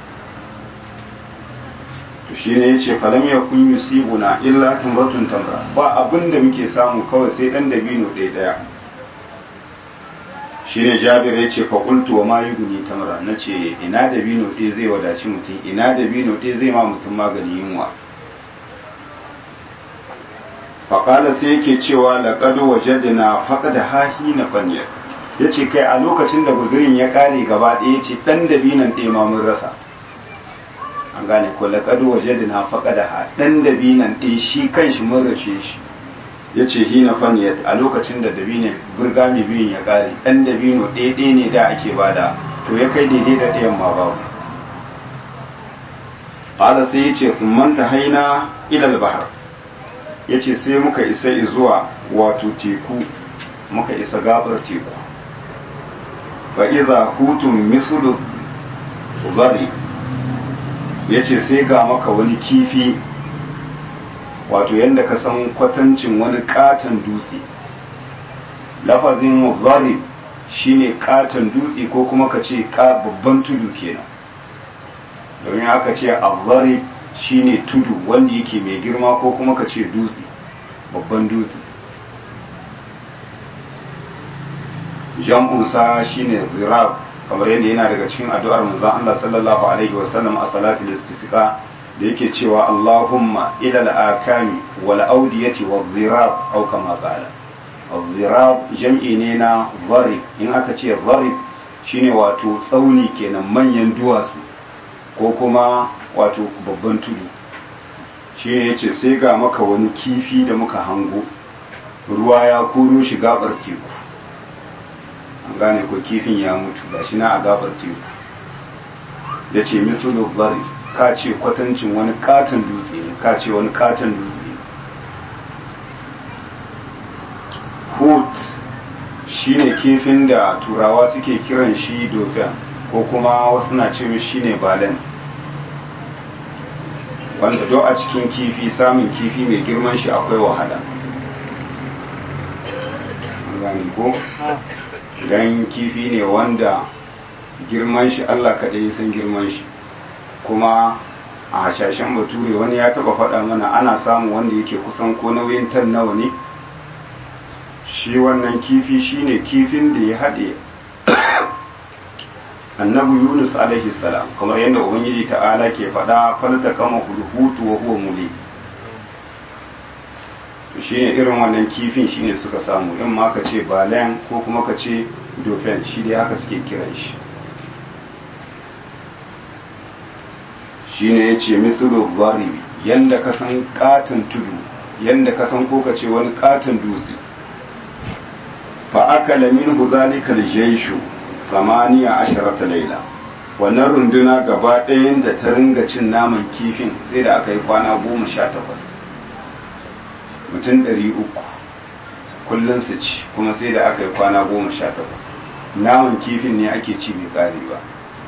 to shi ne ya ce falam ya kun yusibuna illa tamratun tamra ba abin da muke samu kawai sai dan dabino ɗaya ɗaya shi ne jabir ya ce faƙultu wa mayu guni tamra na ce ina dabino ɗaya zai wadaci mutum ina dabino ɗaya zai ma mutum magani yunwa faƙala sai yake cewa laƙado waje na faƙa da hahi na fanyar ya ce kai a lokacin da guzurin ya ƙare gaba ɗaya ya ce ɗan dabinon ɗaya ma mun rasa an gane ko laƙadu waje da na faƙa da ɗan dabinan ɗin shi kan shi mun race shi ya ce hina faniyat a lokacin da dabinin burga mai biyun ya ƙare ɗan dabino ɗaya ne da ake bada to ya kai daidai da ɗayan ma babu ƙala sai ya ce manta haina ilal bahar ya ce sai muka isa zuwa wato teku muka isa gabar teku fa iza hutun misulu bari ya ce sai ga maka wani kifi wato yadda ka san kwatancin wani katon dutse lafazin zarib shine katon dutse ko kuma ka ce babban tudu kenan domin aka ce zarib shine tudu wanda yake mai girma ko kuma ka ce dutse babban dutse jam'unsa shine zirab kamar yadda yana daga cikin addu'ar manzon Allah sallallahu alaihi wa sallam a salatul istisqa da yake cewa Allahumma ila al-akami wal awdiyati wal zirab aw kama qala zirab jam'i ne na zarib in aka ce zarib shine wato tsauni kenan manyan duwatsu ko kuma wato babban tudu shine yace sai ga maka wani kifi da muka hango ruwa ya koro shi gabar teku an gane ko kifin ya mutu ga shi na a gabar teku ya ce misulu bari ka ce kwatancin wani katon dutse ne ka ce wani katon dutse ne hut shi ne kifin da turawa suke kiran shi dauphin ko kuma wasu na ce shi ne balen wanda do a cikin kifi samun kifi mai girman shi akwai wahala gane ko don kifi ne wanda girman shi Allah kaɗai san girman shi kuma a hashashen bature wani ya taba faɗa mana ana samun wanda yake kusan ko nauyin tan nawa ne shi wannan kifi shine kifin da ya haɗe annabi yunus alaihi salam kamar yadda ubangiji ta'ala ke faɗa falta kama hulhutu wa huwa muli shi ne irin wannan kifin shi ne suka samu in ma ka ce balen ko kuma ka ce dauphin shi dai haka suke kiran shi shi ne ya ce mitsuru bari yadda ka san katon tudu yadda ka san ko ka ce wani katon dutse fa aka lamin huzalika jaishu samaniya asharata laila wannan runduna gaba ɗayan da ta ringa cin naman kifin sai da aka yi kwana goma sha takwas mutum ɗari uku kullum su ci kuma sai da aka yi kwana goma sha takwas naman kifin ne ake ci mai ƙari ba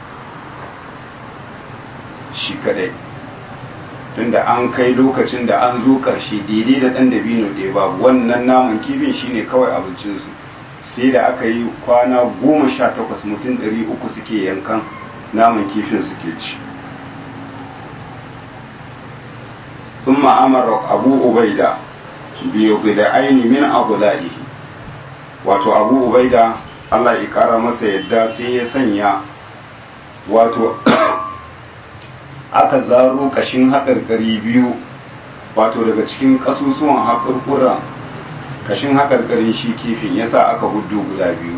shi kadai tunda an kai lokacin da an zo ƙarshe daidai da ɗan dabino ɗaya ba wannan naman kifin shine kawai abincinsu sai da aka yi kwana goma sha takwas mutum ɗari uku suke yankan naman kifin suke ci sun ma'amara abu ubaida biyu da aini min abu wato abu ubaida Allah ya kara masa yadda sai ya sanya wato aka zaro kashin haƙarƙari biyu wato daga cikin ƙasusuwan haƙarƙura kashin haƙarƙarin shi kifin yasa aka hudu guda biyu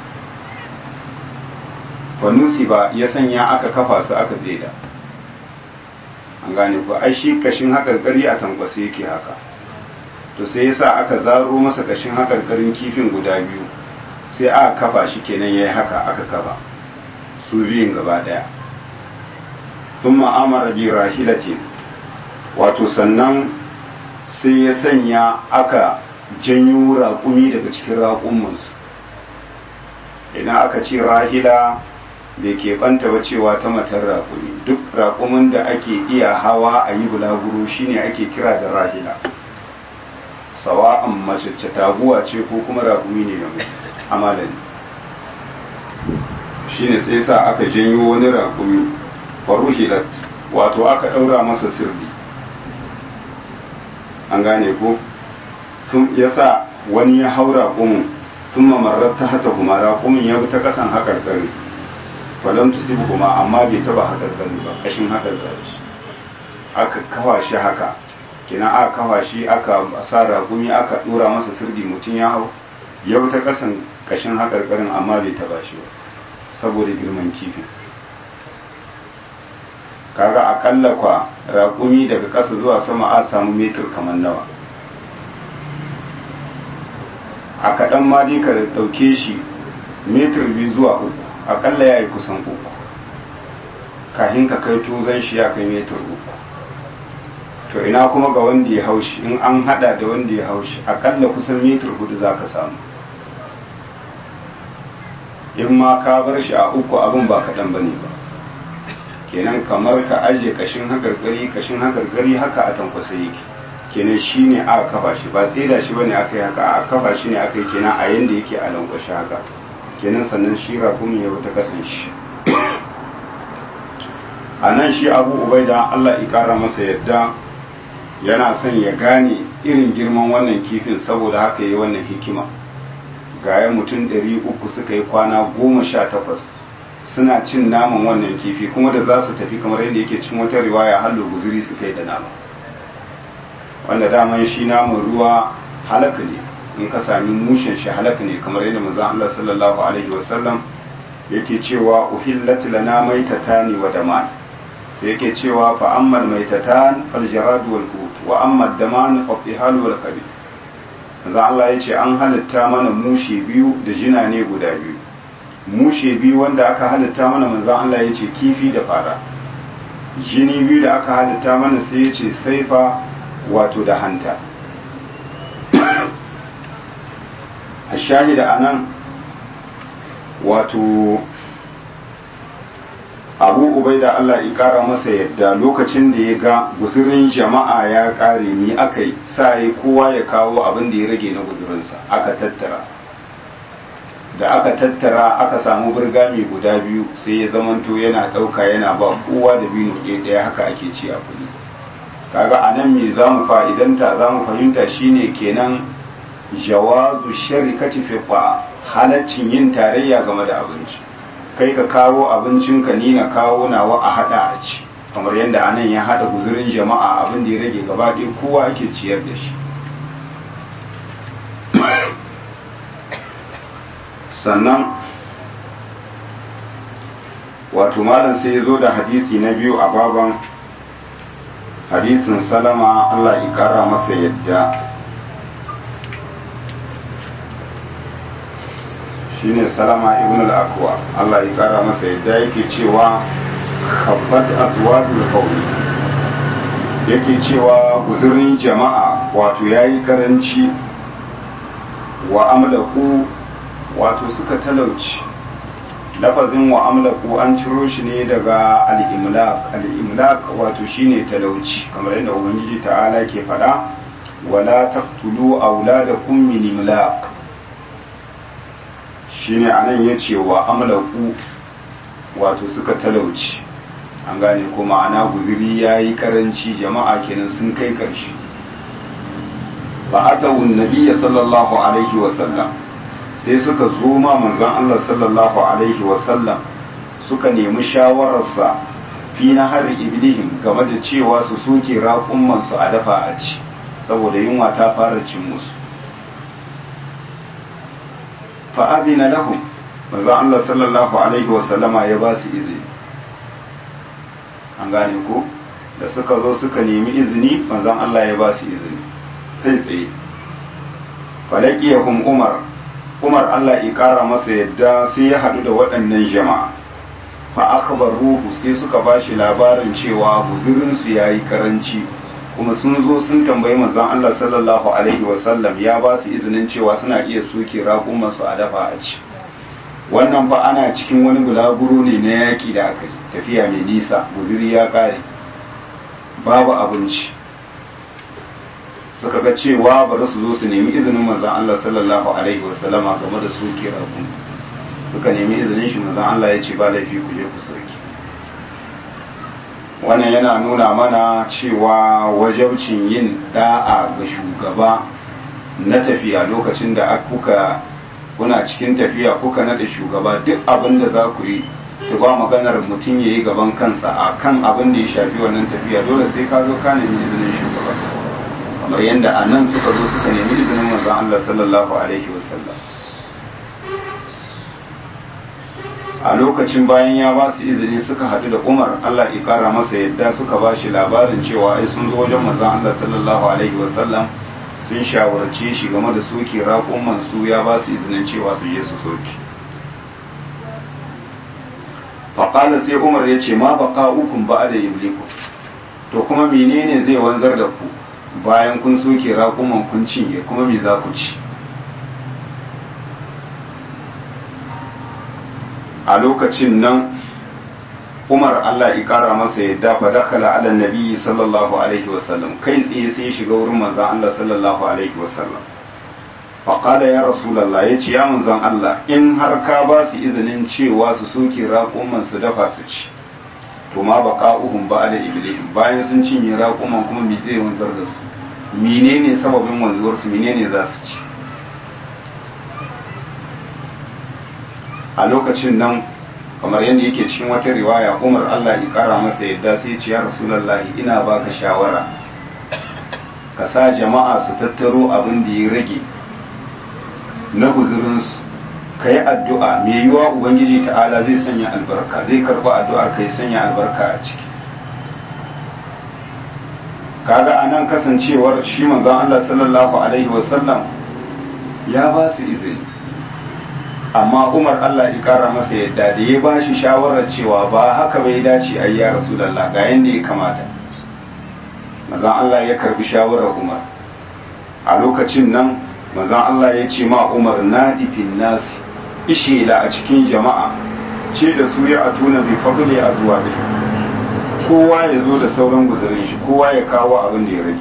fanusi ba ya sanya aka kafa su aka daida an gane ku ai shi kashin haƙarƙari a tankwasa yake haka to sai yasa aka zaro masa kashin haƙarƙarin kifin guda biyu sai aka kafa shi kenan yayi haka aka kafa su biyun gaba daya thumma amara bi rahilatin wato sannan sai ya sanya aka janyo raƙumi daga cikin raƙumansu idan aka ce rahila bai keɓanta ba cewa ta matar raƙumi duk raƙumin da ake iya hawa a yi bulaguro shine ake kira da rahila sawa'an mace taguwa ce ko kuma raƙumi ne na amalani shine sai sa aka janyo wani raƙumi faruhilat wato aka ɗaura masa sirdi an gane ko sun yasa wani ya hau raƙumin sun mamarar ta hata kuma raƙumin ya bi ta ƙasan haƙarƙari falon tusibu kuma amma bai taba haƙarƙari ba ƙashin haƙarƙari aka kawa shi haka kina aka kawa shi aka sa raƙumi aka ɗora masa sirdi mutum ya hau ya bi ta ƙasan ƙashin haƙarƙarin amma bai taba shi ba saboda girman kifin kaga akalla kwa raƙumi daga ƙasa zuwa sama a samu metir kamar nawa a kaɗan ma dai ka ɗauke shi metir biyu zuwa uku akalla ya yi kusan uku kahin ka kai tozon shi ya kai metir uku to ina kuma ga wanda ya haushi in an hada da wanda ya haushi akalla kusan metir hudu za ka samu in ma ka bar shi a uku abin ba kaɗan ba ne ba kenan kamar ka ajiye kashin hakarkari kashin hakarkari haka a tankwasa yake kenan shi ne aka kafa shi ba tseda shi bane aka yi haka a kafa shi ne aka yi kenan a yanda yake a lankwashe haka kenan sannan shi rakumin ya ta kasan shi a nan shi abu ubaida allah ikara masa yadda yana son ya gane irin girman wannan kifin saboda haka yi wannan hikima gaya mutum ɗari uku suka yi kwana goma sha takwas suna cin naman wannan kifi kuma da za su tafi kamar yadda yake cin wata riwaya hallo guzuri suka yi da nama wanda daman shi naman ruwa halaka ne in ka sami mushen shi halaka ne kamar yadda manzon Allah sallallahu alaihi wasallam yake cewa uhillat lana maitatani wa daman sai yake cewa fa ammal maitatan fal jarad wal hut wa amma daman fa tihal wal kabid manzon Allah yace an halitta mana mushe biyu da jina ne guda biyu mushe biyu wanda aka halitta mana manzon Allah yace kifi da fara jini biyu da aka halitta mana sai yace saifa wato da hanta a shahida a nan wato abu ubai da Allah ya kara masa yadda lokacin da ya ga guzurin jama'a ya kare ni aka yi sa yi kowa ya kawo abin da ya rage na guzurinsa aka tattara da aka tattara aka samu burgami guda biyu sai ya zamanto yana ɗauka yana ba kowa da biyu ɗaya haka ake ci a kuɗi kaga a nan me za mu fa'idanta za mu fahimta shine kenan jawazu sharikati fi halaccin yin tarayya game da abinci kai ka kawo abincinka ni na kawo nawa a hada a ci kamar yadda anan ya hada guzurin jama'a abin da ya rage gaba ɗaya kowa ake ciyar da shi sannan wato malam sai ya zo da hadisi na biyu a baban hadisin salama Allah ya kara masa yadda shine salama ibn al-akwa Allah ya kara masa yadda yake cewa khabbat azwadul qawmi yake cewa guzurin jama'a wato yayi karanci wa amlaku wato suka talauci lafazin wa amlaku an ciro shi ne daga al-imlak al-imlak wato shine talauci kamar yadda ubangiji ta'ala ke faɗa wala taqtulu auladakum min imlak shine anan ya ce wa amlaku wato suka talauci an gane kuma ana guziri ya yi karanci jama'a kenan sun kai karshe fa atawu nabiyya sallallahu alaihi wa sallam sai suka zo ma manzon Allah sallallahu alaihi wa sallam suka nemi shawararsa fi na har iblihim game da cewa su soke raƙumman su a dafa a ci saboda yunwa ta fara cin musu fa adina lahum manzon Allah sallallahu alaihi wa sallama ya ba su izini an gane ko da suka zo suka nemi izini manzon Allah ya ba su izini kai tsaye falakiyahum umar umar Allah ya kara masa yadda sai ya haɗu da waɗannan jama'a fa akhbar ruhu sai suka bashi labarin cewa guzurin su yayi karanci kuma sun zo sun tambayi manzon Allah sallallahu alaihi wasallam ya ba su izinin cewa suna iya soke raƙuman su a dafa a ci wannan fa ana cikin wani bulaguro ne na yaƙi da aka yi tafiya mai nisa guziri ya ƙare babu abinci suka ga cewa bari su zo su nemi izinin manzon Allah sallallahu alaihi wasallama game da soke raƙum suka nemi izinin shi manzon Allah ya ce ba laifi ku je ku soke wannan yana nuna mana cewa wajabcin yin da'a ga shugaba na tafiya lokacin da kuka kuna cikin tafiya kuka nada shugaba duk abin da za ku yi to ba maganar mutum ya yi gaban kansa a kan abin da ya shafi wannan tafiya dole sai ka zo ka nemi izinin shugaba kamar yadda a nan suka zo suka nemi izinin manzon Allah sallallahu alaihi wasallam a lokacin bayan ya ba su izini suka haɗu da umar allah ikara masa yadda suka ba shi labarin cewa ai sun zo wajen manzon allah sallallahu alaihi wasallam sun shawarce shi game da soke raƙon su ya ba su izinin cewa su je su soke faƙala sai umar ya ce ma baka ukun ba da ibliku to kuma menene zai wanzar da ku bayan kun soke raƙuman kun cinye kuma me za ku ci a lokacin nan umar allah ya kara masa yadda fa dakala ala nabi sallallahu alaihi wasallam kai tsaye sai ya shiga wurin manzon allah sallallahu alaihi wasallam fa qala ya rasulullah yace ya manzon allah in har ka ba su izinin cewa su soke raƙuman su dafa su ci to ma baqa'uhum ba'da iblihim bayan sun cinye raƙuman kuma me zai wanzar da su menene sababin wanzuwar su menene za su ci a lokacin nan kamar yadda yake cikin wata riwaya umar allah ya kara masa yadda sai ce ya rasulallahi ina baka shawara ka sa jama'a su tattaro abin da ya rage na guzurinsu ka yi addu'a mai yiwa ubangiji ta'ala zai sanya albarka zai karɓi addu'ar ka yi sanya albarka a ciki kaga a nan kasancewar shi manzon allah sallallahu alaihi wasallam ya ba su izini amma umar allah ya kara masa yadda da ya ba shi shawarar cewa ba haka bai dace a ya rasulallah ga yadda ya kamata mazan allah ya karbi shawarar umar a lokacin nan mazan allah ya ce ma umar na difin nasi ishela a cikin jama'a ce da su ya atuna bai fadle a zuwa da kowa ya zo da sauran guzurin shi kowa ya kawo abin da ya rage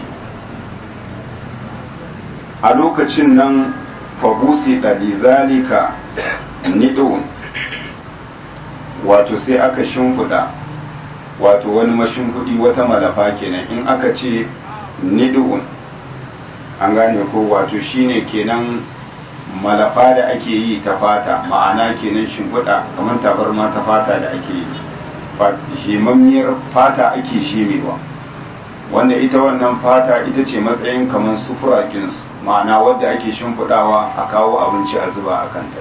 a lokacin nan fabusi ɗalizalika niɗin wato sai aka shimfiɗa wato wani mashimfiɗi wata malafa kenan in aka ce niɗin an gane ko wato shine kenan malafa da ake yi ta fata ma'ana kenan shimfiɗa kamar tabarma ta fata da ake yi shimammiyar fata ake shimewa wanda ita wannan fata ita ce matsayin kamar sufura kinsu ma'ana wadda ake shimfiɗawa a kawo abinci a zuba a kanta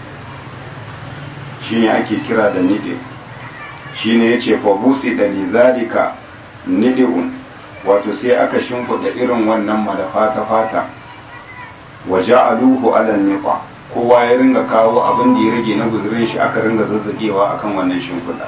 shi ne ake kira da niɗe shi ne ya ce fabusi da lizalika niɗe'un wato sai aka shimfiɗa irin wannan malafa ta fata waje aluhu ala niƙa kowa ya ringa kawo abin da ya rage na guzurin shi aka ringa zazzagewa akan wannan shimfiɗa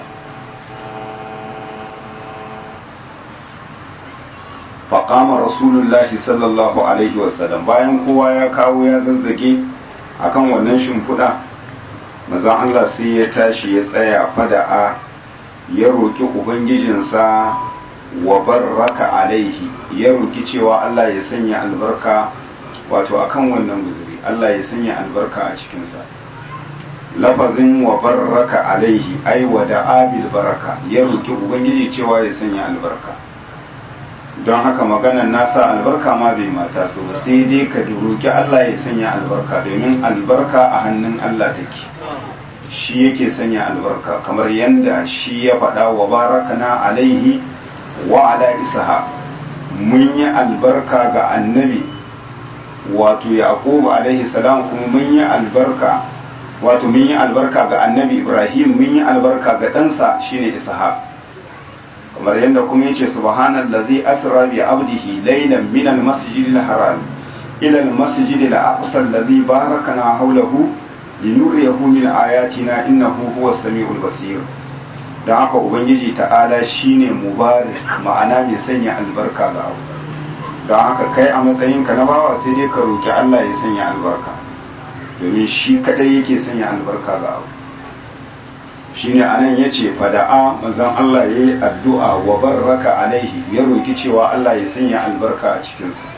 faƙama rasulullahi sallallahu alaihi wasallam bayan kowa ya kawo ya zazzage akan wannan shimfiɗa mazan Allah sai ya tashi ya tsaya fada'a ya roƙi ubangijinsa wa barraka alaihi ya roƙi cewa Allah ya sanya albarka wato akan wannan guzuri Allah ya sanya albarka a cikinsa lafazin wa barraka alaihi ai wa da'a bil baraka ya roƙi ubangiji cewa ya sanya albarka don haka maganar nasa albarka ma bai mata so ba sai dai ka roki Allah ya sanya albarka domin albarka a hannun Allah take shi yake sanya albarka kamar yadda shi ya faɗa wa barakana alaihi wa ala isaha mun yi albarka ga annabi wato yaqub alaihi salam kuma mun yi albarka wato mun yi albarka ga annabi ibrahim mun yi albarka ga ɗansa shine ishaq kamar yadda kuma yace subhanallazi asra bi abdihi laylan min al-masjidil haram ila al-masjidil aqsa alladhi barakana hawlahu linuriyahu min ayatina innahu huwas samiul basir dan haka ubangiji ta'ala shine mubarak ma'ana mai sanya albarka ga abu don haka kai a matsayinka na bawa sai dai ka roki Allah ya sanya albarka domin shi kadai yake sanya albarka ga abu shine anan yace fada'a manzon Allah yayi addu'a wa barraka alaihi ya roki cewa Allah ya sanya albarka a cikin sa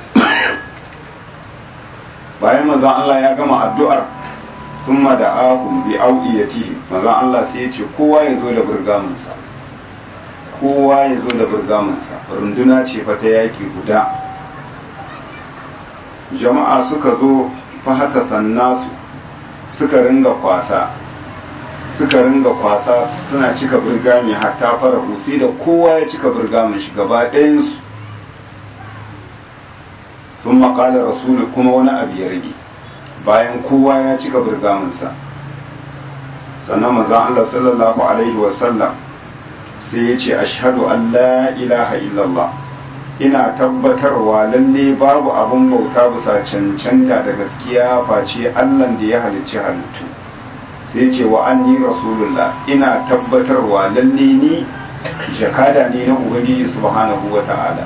bayan manzon Allah ya gama addu'ar thumma da'ahum bi awiyatihi manzon Allah sai yace kowa ya zo da burgamin sa kowa ya zo da burgamin sa runduna ce fa ta yaki guda jama'a suka zo fahata sannasu suka ringa kwasa suka ringa kwasa suna cika birgami hatta fara sai da kowa ya cika birgamin shi gaba ɗayansu sun maƙalar rasulu kuma wani abu ya rage bayan kowa ya cika birgaminsa sannan mazan Allah sallallahu Alaihi wasallam sai ya ce ashadu an la ilaha illallah ina tabbatarwa lalle babu abin bauta bisa cancanta da gaskiya face Allahn da ya halicci halittu sai ce wa anni rasulullah ina tabbatarwa lalle ni jakada ne na ubangiji subhanahu wa ta'ala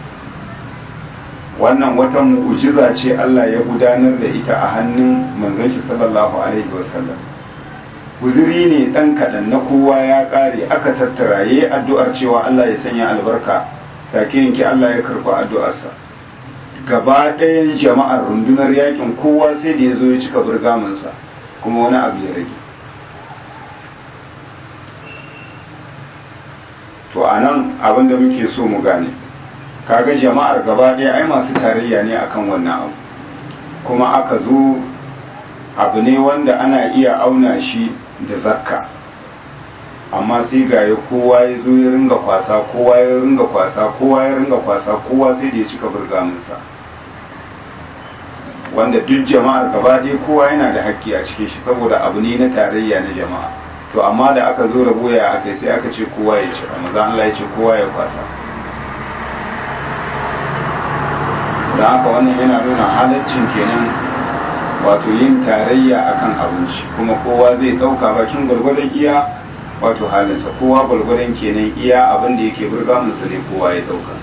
wannan wata mu'jiza ce Allah ya gudanar da ita a hannun manzon shi sallallahu alaihi wasallam guziri ne dan kaɗan na kowa ya ƙare aka tattara yayi addu'ar cewa Allah ya sanya albarka take yanke Allah ya karɓi addu'arsa gaba ɗayan jama'ar rundunar yakin kowa sai da ya zo ya cika burgamansa kuma wani abu ya rage to a nan abin da muke so mu gane kaga jama'ar gaba ɗaya ai masu tarayya ne akan wannan abu kuma aka zo abu ne wanda ana iya auna shi da zakka amma sai ga ya kowa ya zo ya ringa kwasa kowa ya ringa kwasa kowa ya ringa kwasa kowa sai da ya cika burgaminsa wanda duk jama'ar gaba ɗaya kowa yana da haƙƙi a cikin shi saboda abu ne na tarayya na jama'a to amma da aka zo rabo ya aka sai aka ce kowa ya cika maza Allah ya ce kowa ya kwasa da haka wannan yana nuna halaccin kenan wato yin tarayya akan abinci kuma kowa zai ɗauka bakin gwargwadon iya wato halinsa kowa gwargwadon kenan iya abin da yake burga musu ne kowa ya ɗauka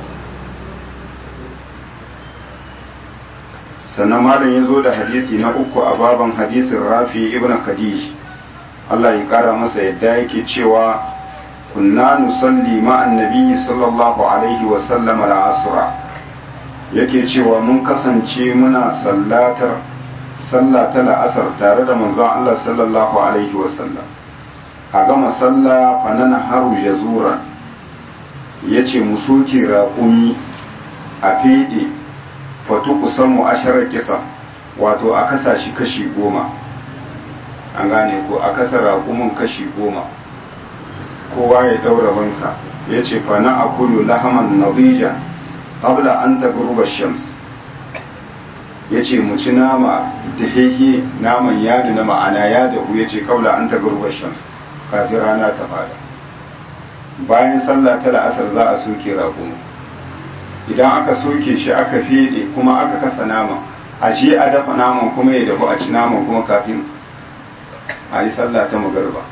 sannan malam ya zo da hadisi na uku a baban hadisin rafi ibn khadij Allah ya kara masa yadda yake cewa kunna nusalli ma'an nabiyyi sallallahu alaihi wa sallam al-asra yake cewa mun kasance muna sallatar sallah ta la'asar tare da manzon Allah sallallahu alaihi wa sallam a gama sallah fanana haru jazura yace mu soke raƙumi a fede fatu kusan mu asharar kisa wato a kasa shi kashi goma an gane ko a kasa raƙumin kashi goma kowa ya daura bansa ya ce fana a kulu lahaman nabija qabla an tagruba shams ya ce mu ci nama da hehe naman yadu na ma'ana ya dahu ya ce kabla an tagruba shams kafin rana ta fada bayan sallah ta la'asar za a soke raƙumin idan aka soke shi aka fede kuma aka kasa nama a je a dafa naman kuma ya dafu a ci naman kuma kafin a yi sallah ta magarba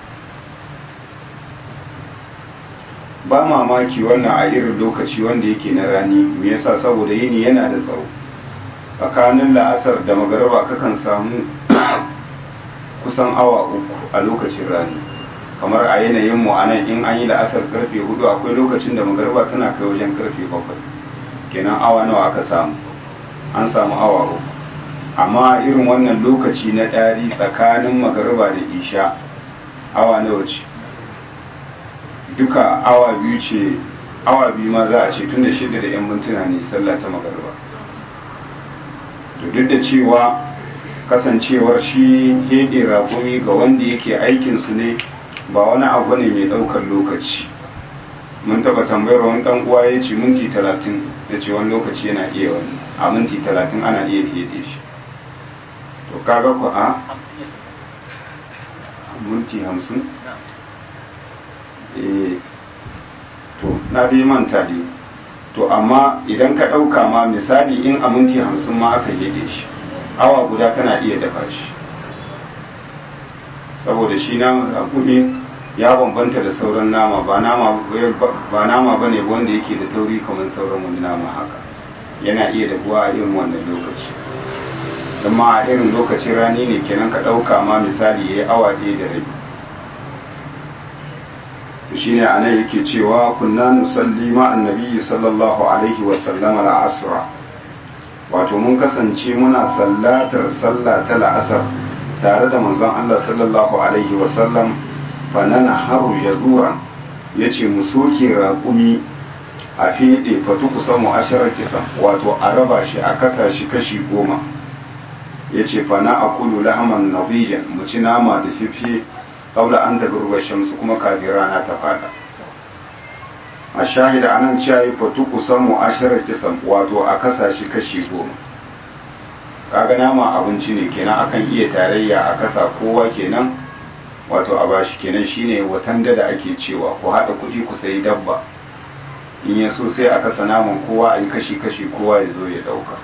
ba mamaki wannan a irin lokaci wanda yake na rani me yasa saboda yini yana da tsawo tsakanin la'asar da magarba kakan samu kusan awa uku a lokacin rani kamar a yanayin mu anan in an yi la'asar karfe hudu akwai lokacin da magarba tana kai wajen karfe bakwai kenan awa nawa aka samu an samu awa uku amma irin wannan lokaci na ɗari tsakanin magarba da isha awa nawa ce duka awa biyu ce awa biyu ma za a ce tun da shida da 'yan mintuna ne sallah ta magarba to duk da cewa kasancewar shi hede rakumi ga wanda yake aikinsu ne ba wani abu ne mai ɗaukar lokaci mun taba tambayar wani dan uwa ya ce minti talatin ya ce wani lokaci yana iya wani a minti talatin ana iya hede shi to kaga ku a minti hamsin eh to na dai manta dai to amma idan ka ɗauka ma misali in a minti hamsin ma aka hede shi awa guda tana iya dafa shi saboda shi na rakumi ya bambanta da sauran nama ba nama ba nama bane wanda yake da tauri kamar sauran wani nama haka yana iya dafuwa a irin wannan lokaci amma a irin lokacin rani ne kenan ka ɗauka ma misali ya yi awa ɗaya da rabi shi ne a nan yake cewa kunna nusalli ma annabi sallallahu alaihi wasallama la'asra wato mun kasance muna sallatar sallah ta la'asar tare da manzon Allah sallallahu alaihi wasallam fanana haru ya zuwa ya ce mu soke raƙumi a fiɗe fatu kusa mu ashirar kisan wato a raba shi a kasa shi kashi goma ya ce fana a kulu lahaman nabijan mu ci nama da fifi ƙaula an tabi ruwa shamsu kuma kafin rana ta fada a shahida anan cewa yi fatu kusa mu ashirar kisan wato a kasa shi kashi goma kaga nama abinci ne kenan akan iya tarayya a kasa kowa kenan wato a bashi kenan shine watan da ake cewa ku haɗa kuɗi ku sayi dabba in ya so sai a kasa naman kowa a yi kashi-kashi kowa ya zo ya ɗauka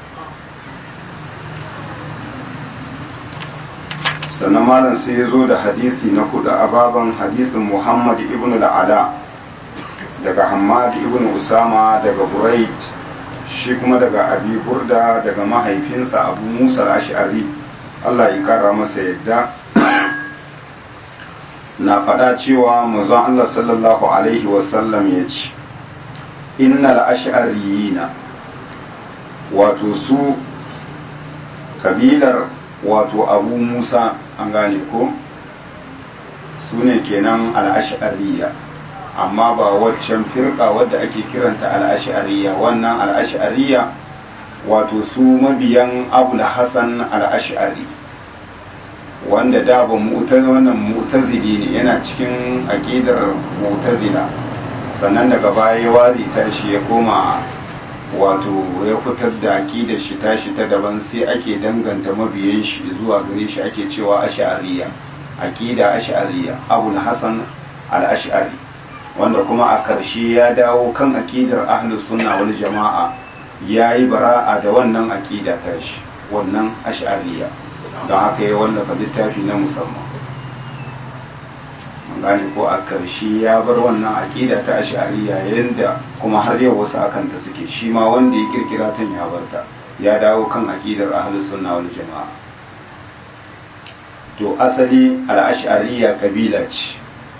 sannan malam sai ya zo da hadisi na kuɗa a baban hadisin muhammad ibn al'ala daga hamad ibn usama daga burait shi kuma daga abi burda daga mahaifinsa abu musa ash'ari allah ya kara masa yadda na faɗa cewa mazan Allah sallallahu Alaihi wasallam ya ce innal ash'ariyina wato su kabilar wato abu musa an gane ko su ne kenan al'ash'ariya amma ba waccan firka wadda ake kiranta al'ash'ariya wannan al'ash'ariya wato su mabiyan abu hassan al'ash'ari wanda da ba wannan mu'tazili ne yana cikin aqidar mu'tazila sannan daga baya ya wari tashi ya koma wato ya fitar da aqidar shi tashi ta daban sai ake danganta mabiyan shi zuwa gare shi ake cewa ash'ariyya aqida ash'ariyya abul hasan al-ash'ari wanda kuma a karshe ya dawo kan aqidar ahlus sunna wal jama'a yayi bara'a da wannan aqida tashi wannan ash'ariyya don haka ya wallafa littafi na musamman gane ko a karshe ya bar wannan aƙida ta ashariya yadda kuma har yau wasu akan ta suke shi ma wanda ya kirkira ta ya barta ya dawo kan aƙidar ahlus sunna wal jama'a to asali al-ash'ariyya kabila ce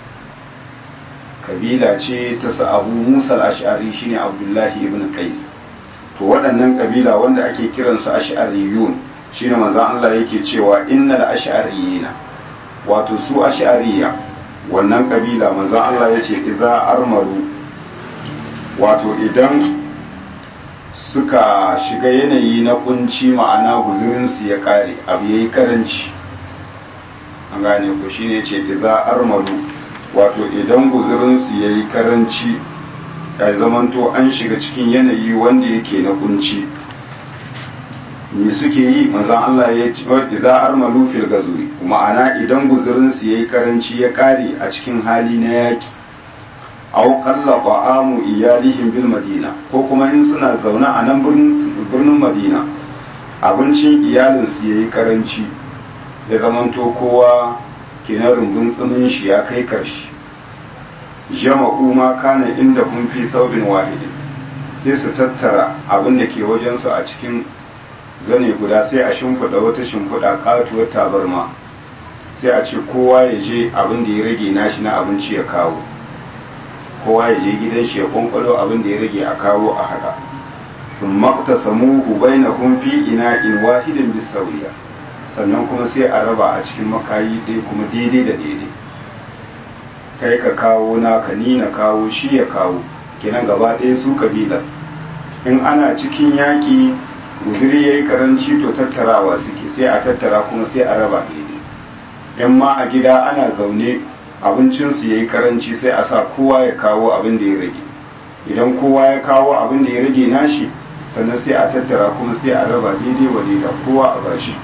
kabila ce ta sa abu musa al-ash'ari shine abdullahi ibn qais to waɗannan kabila wanda ake kiransu ash'ariyun shine manzon Allah yake cewa innal ash'ariyina wato su ash'ariya wannan kabila manzon Allah yace idza armaru wato idan suka shiga yanayi na kunci ma'ana guzurin su ya kare abu yayi karanci an gane ko shine yace idza armaru wato idan guzurin su yayi karanci ya zamanto an shiga cikin yanayi wanda yake na kunci me suke yi manzan Allah ya ce idza armalu fil gazwi ma'ana idan guzurin su yayi karanci ya kare a cikin hali na yaki aw qalla qa'amu iyalihim bil madina ko kuma in suna zaune a nan birnin birnin madina abincin iyalin su yayi karanci ya zamanto kowa kenan rumbun tsumin shi ya kai karshe jama'u ma kana inda kun fi saubin wahidin sai su tattara abin da ke wajensu a cikin zane guda sai a shimfiɗa wata shimfiɗa katuwar tabarma sai a ce kowa ya je abin da ya rage nashi na abinci ya kawo kowa ya je gidan shi ya kwankwalo abin da ya rage a kawo a haɗa sun makta samuhu bai na fi ina in wahidin bisauriya sannan kuma sai a raba a cikin makayi dai kuma daidai da daidai kai ka kawo naka ni na kawo shi ya kawo kenan gaba ɗaya su kabilar in ana cikin yaƙi guziri ya yi karanci to tattarawa suke sai a tattara kuma sai a raba daidai in ma a gida ana zaune abincinsu ya yi karanci sai a sa kowa ya kawo abin da ya rage idan kowa ya kawo abin da ya rage nashi sannan sai a tattara kuma sai a raba daidai wa daida kowa a bashi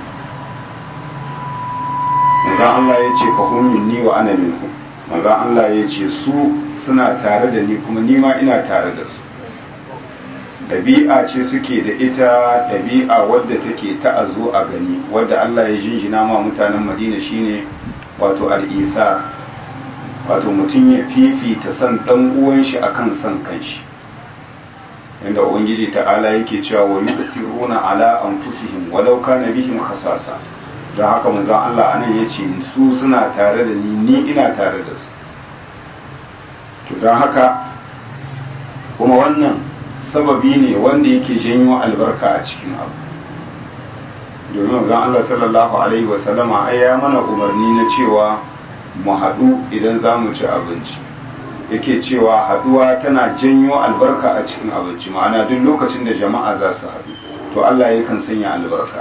manzan Allah ya ce fahimin ni wa ana minhu manzan Allah ya ce su suna tare da ni kuma ni ma ina tare da su ɗabi'a ce suke da ita ɗabi'a wadda take ta a zo a gani wadda Allah ya jinjina ma mutanen Madina shine wato al'isa wato mutum ya fifita son ɗan uwan shi akan son kanshi inda ubangiji ta'ala yake cewa wa yusiruna ala anfusihim walau kana bihim khasasa don haka manzon Allah anan yace su suna tare da ni ni ina tare da su to don haka kuma wannan sababi ne wanda yake janyo albarka a cikin abu domin zan Allah sallallahu alaihi wasallama ai ya mana umarni na cewa mu haɗu idan za mu ci abinci yake cewa haɗuwa tana janyo albarka a cikin abinci ma'ana duk lokacin da jama'a za su haɗu to Allah yakan sanya albarka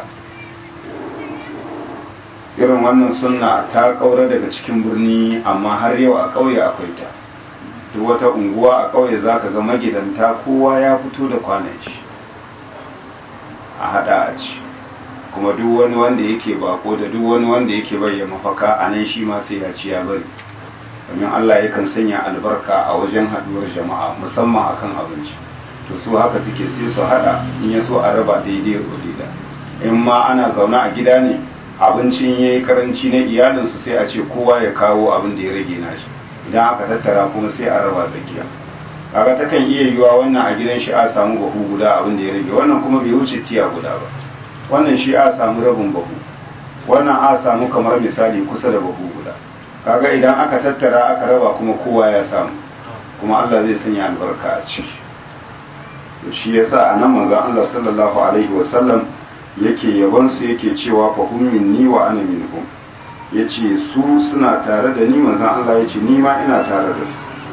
irin wannan sunna ta ƙaura daga cikin birni amma har yau a ƙauye akwai ta duk wata unguwa a ƙauye za ka ga magidanta kowa ya fito da kwanan shi a hada a ci kuma duk wani wanda yake bako da duk wani wanda yake bayyana mafaka a nan shi ma sai ya ci ya bari domin Allah yakan sanya albarka a wajen haduwar jama'a musamman akan abinci to su haka suke sai su hada in ya so a raba daidai da in ma ana zaune a gida ne abincin yayi karanci na iyalinsu sai a ce kowa ya kawo abin da ya rage nashi idan aka tattara kuma sai a raba tsakiya kaga takan iya yiwa wannan a gidan shi a samu bahu guda abin da ya rage wannan kuma bai wuce tiya guda ba wannan shi a samu rabin bahu wannan a samu kamar misali kusa da bahu guda kaga idan aka tattara aka raba kuma kowa ya samu kuma Allah zai sanya albarka a ciki to shi yasa a nan manzon Allah sallallahu alaihi wasallam yake yaban su yake cewa fa hum minni wa ana minhum ya ce su suna tare da ni manzan Allah ya ce ni ma ina tare da su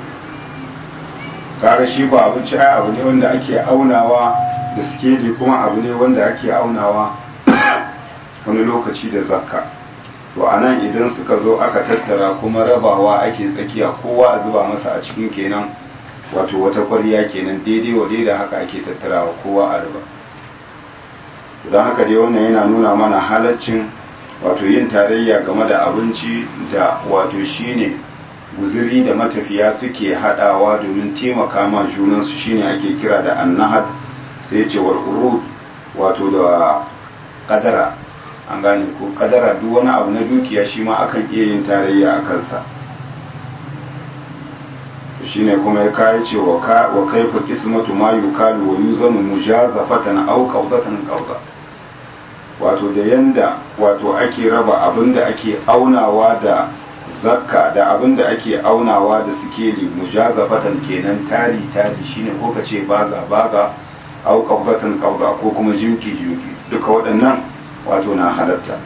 kaga shi ba abinci ai abu ne wanda ake aunawa da sikeli kuma abu ne wanda ake aunawa wani lokaci da zakka to a nan idan suka zo aka tattara kuma rabawa ake tsakiya kowa a zuba masa a cikin kenan wato wata kwarya kenan daidai wa daidai haka ake tattarawa kowa a raba don haka dai wannan yana nuna mana halaccin wato yin tarayya game da abinci da wato shine guziri da matafiya suke hadawa domin taimaka ma junansu shine ake kira da annahad sai ce wal urud wato da kadara an gane ko kadara duk wani abu na dukiya shi ma akan iya yin tarayya a kansa shine kuma ya kai ce wa kaifa qismatu ma yukalu wa yuzanu mujazafatan aw qawdatan qawda wato da yanda wato ake raba abin da ake aunawa da zakka da abin da ake aunawa da sikeli mujazafatan kenan tari tari shine ko ka ce baga baga au qabbatan qabda ko kuma jinki jinki duka waɗannan wato na halatta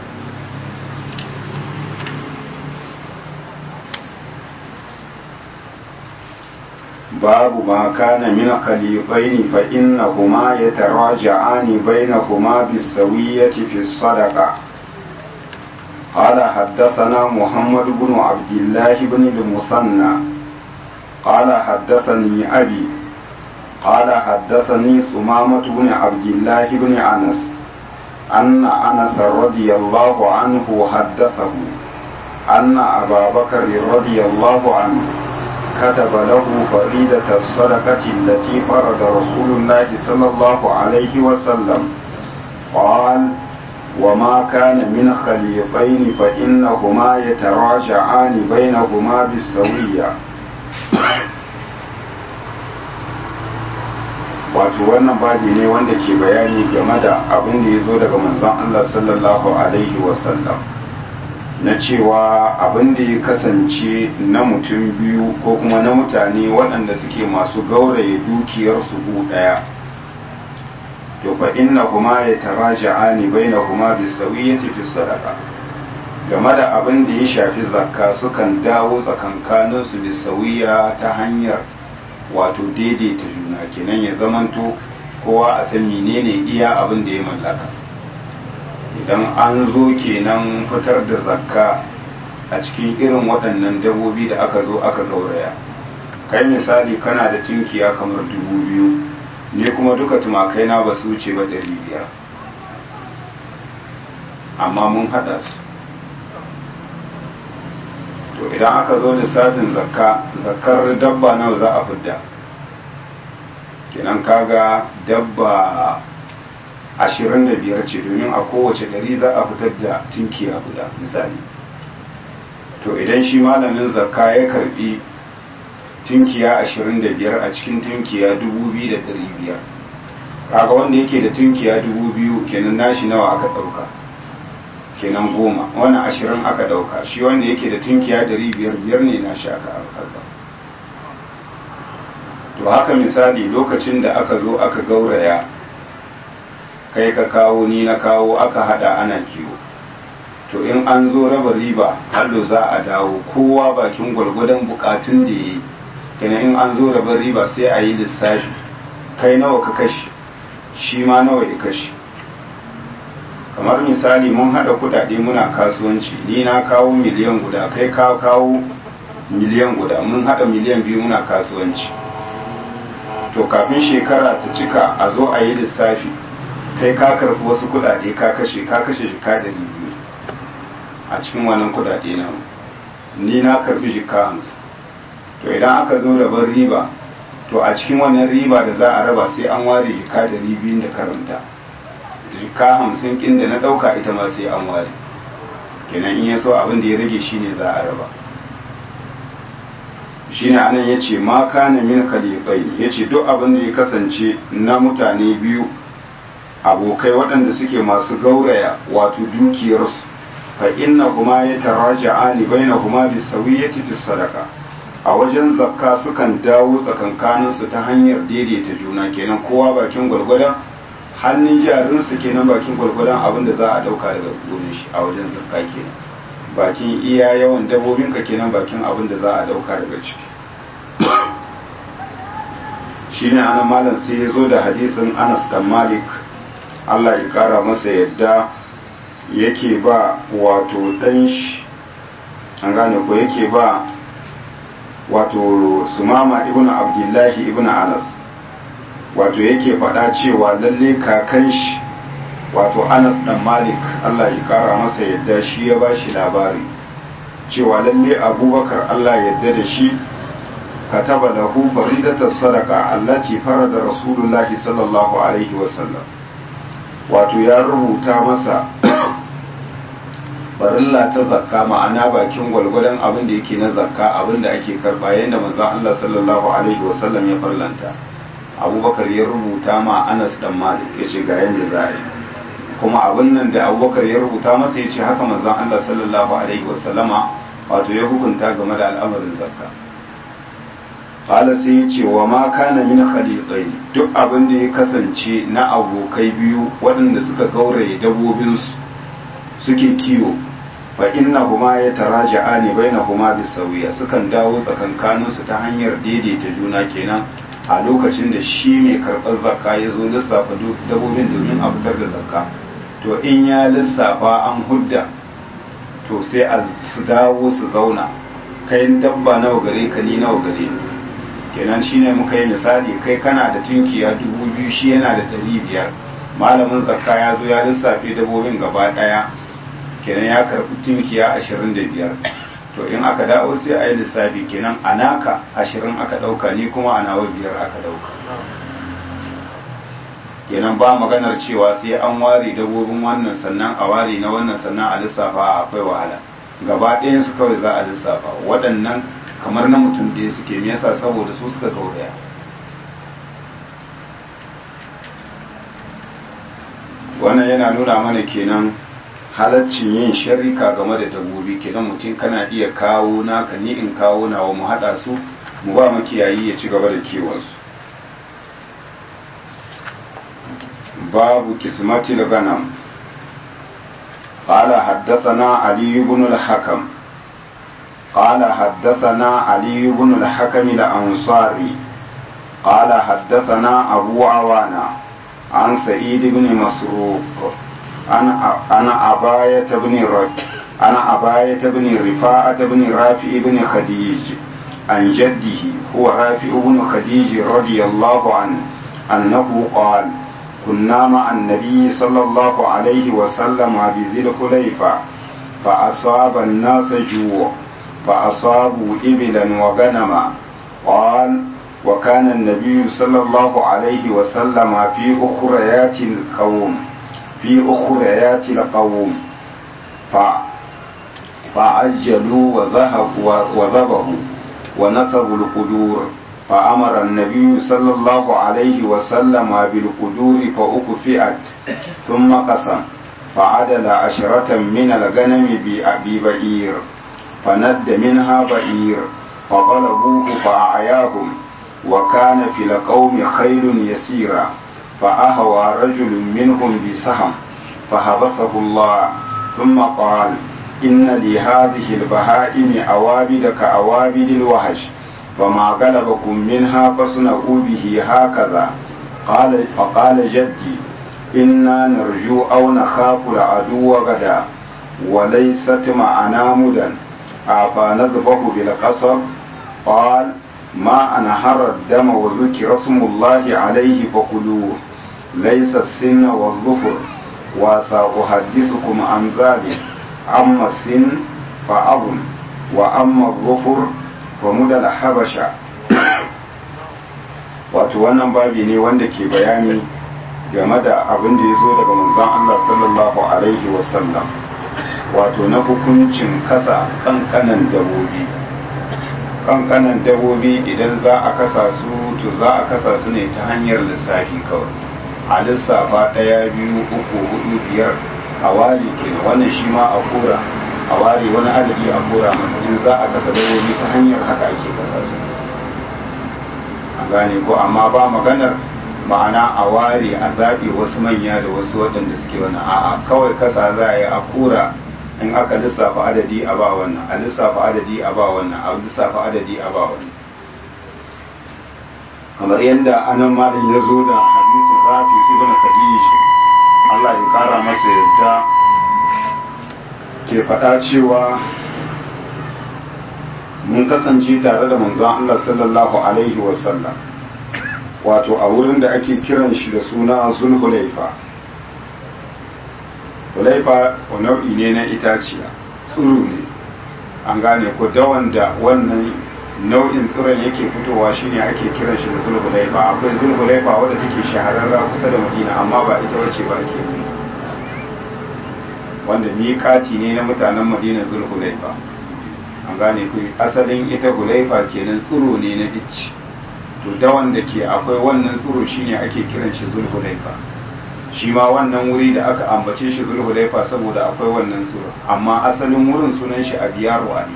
باب ما كان من خليطين فإنهما يتراجعان بينهما بالسوية في الصدقة قال حدثنا محمد بن عبد الله بن المثنى قال حدثني أبي قال حدثني ثمامة بن عبد الله بن أنس أن أنس رضي الله عنه حدثه أن أبا بكر رضي الله عنه كتب له فريدة الصدقة التي فرض رسول الله صلى الله عليه وسلم قال وما كان من خليطين فإنهما يتراجعان بينهما بالسوية wato wannan babi ne wanda ke bayani game da abin da ya zo daga manzon Allah sallallahu alaihi wasallam na cewa abin da ya kasance na mutum biyu ko kuma na mutane waɗanda suke masu gauraye dukiyarsu gu ɗaya to fa inna kuma ya taraja'ani baina kuma bisawiyyati fi sadaqa game da abin da ya shafi zakka sukan dawo tsakankanin su bisawiya ta hanyar wato daidaita juna kenan ya zamanto kowa a san menene iya abin da ya mallaka idan an zo kenan fitar da zakka a cikin irin waɗannan dabbobi da aka zo aka gauraya kai misali kana da tinkiya kamar dubu biyu ne kuma duka tumakai na ba su wuce ba ɗari biyar amma mun haɗa su to idan aka zo lissafin zakka zakkar dabba nawa za a fidda kenan kaga dabba ashirin da biyar ce domin a kowace ɗari za a fitar da tinkiya guda misali to idan shi malamin zakka ya karbi tinkiya ashirin da biyar a cikin tinkiya dubu biyu da ɗari biyar kaga wanda yake da tinkiya dubu biyu kenan nashi nawa aka ɗauka kenan goma wannan ashirin aka ɗauka shi wanda yake da tinkiya ɗari biyar biyar ne nashi aka karba to haka misali lokacin da aka zo aka gauraya kai ka kawo ni na kawo aka hada ana kiwo to in an zo raba riba hallo za a dawo kowa bakin gwargwadon bukatun da ya yi kenan in an zo raba riba sai a yi lissafi kai nawa ka kashi shi ma nawa ya kashi kamar misali mun hada kudade muna kasuwanci ni na kawo miliyan guda kai ka kawo miliyan guda mun hada miliyan biyu muna kasuwanci to kafin shekara ta cika a zo a yi lissafi kai ka karfi wasu kudade ka kashe ka kashe jika da biyu a cikin wannan kudade na ni na karfi jika hamsin to idan aka zo rabar riba to a cikin wannan riba da za a raba sai an ware jika da biyun da karanta jika hamsin kin da na dauka ita ma sai an ware kenan in ya so abin da ya rage shine za a raba shine anan yace ma kana min khaliqai yace duk abin da ya kasance na mutane biyu abokai waɗanda suke masu gauraya wato dukiyarsu fa inna kuma ya taraja'ani bainahuma bisawiyyati fi sadaka a wajen zakka sukan dawo tsakankanin su ta hanyar daidaita juna kenan kowa bakin gwargwadon hannun jarin su kenan bakin gwargwadon abin da za a dauka daga gonin shi a wajen zakka kenan bakin iya yawan dabobin ka kenan bakin abin da za a dauka daga ciki shine anan malam sai ya zo da hadisin Anas dan Malik Allah ya kara masa yadda yake ba wato ɗan shi an gane ko yake ba wato sumama ibn abdullahi ibn anas wato yake faɗa cewa lalle kakan shi wato anas dan malik Allah ya kara masa yadda shi ya ba shi labari cewa lalle abubakar Allah yadda da shi kataba lahu faridatar sadaka allati farada rasulullahi sallallahu alaihi wasallam wato ya rubuta masa farilla ta zakka ma'ana bakin gwalgwadon abin da yake na zakka abin da ake karba yadda manzon Allah sallallahu alaihi wasallam ya farlanta abubakar ya rubuta ma anas dan malik ya ce ga yadda za a yi kuma abin nan da abubakar ya rubuta masa ya ce haka manzon Allah sallallahu alaihi wasallama wato ya hukunta game da al'amarin zakka qala sai ya ce wa ma kana min khaliqaini duk abin da ya kasance na abokai biyu waɗanda suka gauraye dabobinsu suke kiwo fa inna huma ya taraja'a ne baina huma bisawiya sukan dawo tsakankanin su ta hanyar daidaita juna kenan a lokacin da shi mai karɓar zakka ya zo lissafa dabobin domin a fitar da zakka to in ya lissafa an hudda to sai a su dawo su zauna kai dabba nawa gare ka ni nawa gare ni kenan shine muka yi misali kai kana da tunkiya dubu biyu shi yana da ɗari biyar malamin zakka ya zo ya lissafe dabobin gaba ɗaya kenan ya karɓi tunkiya ashirin da biyar to in aka dawo sai a yi lissafi kenan a naka ashirin aka ɗauka ni kuma a nawa biyar aka ɗauka kenan ba maganar cewa sai an ware dabobin wannan sannan a ware na wannan sannan a lissafa akwai wahala gaba ɗayan su kawai za a lissafa waɗannan kamar na mutum ɗaya suke me yasa saboda su suka gauraya wannan yana nuna mana kenan halaccin yin sharika game da dabbobi kenan mutum kana iya kawo naka ni in kawo nawa mu haɗa su mu ba makiyayi ya ci gaba da kiwonsu babu kismatil ganam قال حدثنا علي بن الحكم قال حدثنا علي بن الحكم الأنصاري قال حدثنا أبو عوانة عن سعيد بن مسروق عن عن أباية بن رد عن أباية بن رفاعة بن رافع بن خديج عن جده هو رافع بن خديج رضي الله عنه أنه قال كنا مع النبي صلى الله عليه وسلم بذي الخليفة فأصاب الناس جوع فأصابوا إبلا وغنما قال وكان النبي صلى الله عليه وسلم في أخريات القوم في أخريات القوم ف فعجلوا وذهبوا وذبحوا ونصبوا القدور فأمر النبي صلى الله عليه وسلم بالقدور فأكفئت ثم قسم فعدل عشرة من الغنم بأبي بعير فند منها بعير فطلبوه فأعياهم وكان في القوم خيل يسيرا فأهوى رجل منهم بسهم فحبسه الله ثم قال إن لهذه البهائم أوابد كأوابد الوحش فما غلبكم منها فاصنعوا به هكذا قال فقال جدي إنا نرجو أو نخاف العدو غدا وليست معنا مدى أفنذبح بالقصب قال ما أنهر الدم وذكر اسم الله عليه فكلوه ليس السن والظفر وسأحدثكم عن ذلك أما السن فأظن وأما الظفر فمدى الحبشة wato wannan babi ne wanda ke bayani game da abin da ya zo daga manzon Allah sallallahu alaihi wasallam wato na hukuncin kasa kankanan dabobi kankanan dabobi idan za a kasa su to za a kasa su ne ta hanyar lissafi kawai a lissafa ɗaya biyu uku hudu biyar a ware kenan wannan shi ma a kora a ware wani adadi a kora masa in za a kasa dabobi ta hanyar haka ake kasa su a gane ko amma ba maganar ma'ana a ware a zaɓe wasu manya da wasu waɗanda suke wani a'a kawai kasa za a yi a kura in aka lissafa adadi a ba wannan a lissafa adadi a ba wannan a lissafa adadi a ba wannan kamar yadda anan malam ya zo da hadisin rafi ibn khadij Allah ya kara masa yadda ke faɗa cewa mun kasance tare da manzon Allah sallallahu alaihi wasallam wato a wurin da ake kiran shi da suna zulhulaifa hulaifa nau'i ne na itaciya tsiro ne an gane ko dawan da wannan nau'in tsiron yake fitowa shine ake kiran shi da zulhulaifa akwai zulhulaifa wadda take shahararra kusa da madina amma ba ita wace ba ake nuna wanda miƙati ne na mutanen madina zulhulaifa an gane ku asalin ita hulaifa kenan tsiro ne na icci to dawan da ke akwai wannan tsiro shine ake kiran shi zulhulaifa shi ma wannan wuri da aka ambace shi zulhulaifa saboda akwai wannan tsiro amma asalin wurin sunan shi abiyaru ali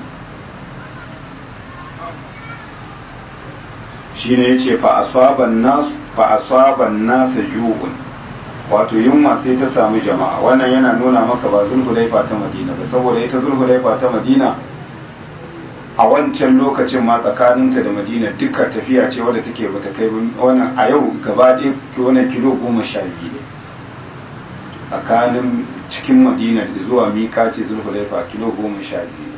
shine yace fa asaban nas fa asaban nas ju'un wato yunwa sai ta samu jama'a wannan yana nuna maka ba zulhulaifa ta madina ba saboda ita zulhulaifa ta madina a wancan lokacin ma tsakaninta da madina duka tafiya ce wadda take bata kai wannan a yau gaba ɗaya wannan kilo goma sha biyu ne tsakanin cikin madina zuwa mika ce zulhulaifa kilo goma sha biyu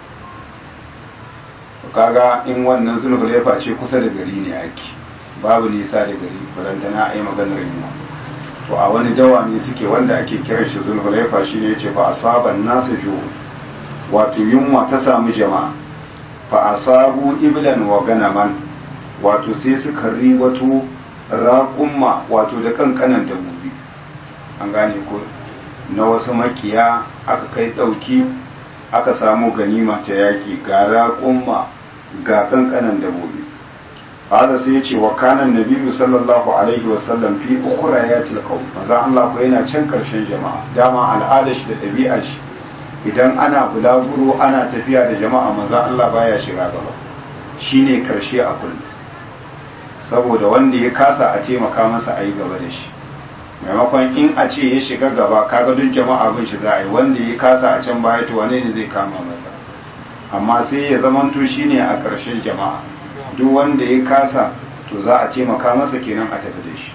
ne kaga in wannan zulhulaifa ce kusa da gari ne ake babu nisa da gari barantana a yi maganar yunwa to a wani dawa ne suke wanda ake kiran shi zulhulaifa shi ne ce fa asaban nasu ju wato yunwa ta samu jama'a fa asabu iblan wa ganaman wato sai suka riwato raƙumma wato da kankanan dabbobi an gane ko na wasu makiya aka kai ɗauki aka samu ganima ta yaƙi ga raƙumma ga kankanan dabbobi hada sai ya ce wa kanan nabiyu sallallahu alaihi wasallam fi ukura ya tilkau maza Allah ko yana can karshen jama'a dama al'ada shi da ɗabi'a shi idan ana bulaguro ana tafiya da jama'a maza Allah baya shiga gaba shine karshe a kullum saboda wanda ya kasa a taimaka masa a yi gaba da shi maimakon in a ce ya shiga gaba kaga duk jama'a bin shi za a yi wanda ya kasa a can baya to wane ne zai kama masa amma sai ya zamanto shine a ƙarshen jama'a duk wanda ya kasa to za a taimaka masa kenan a tafi da shi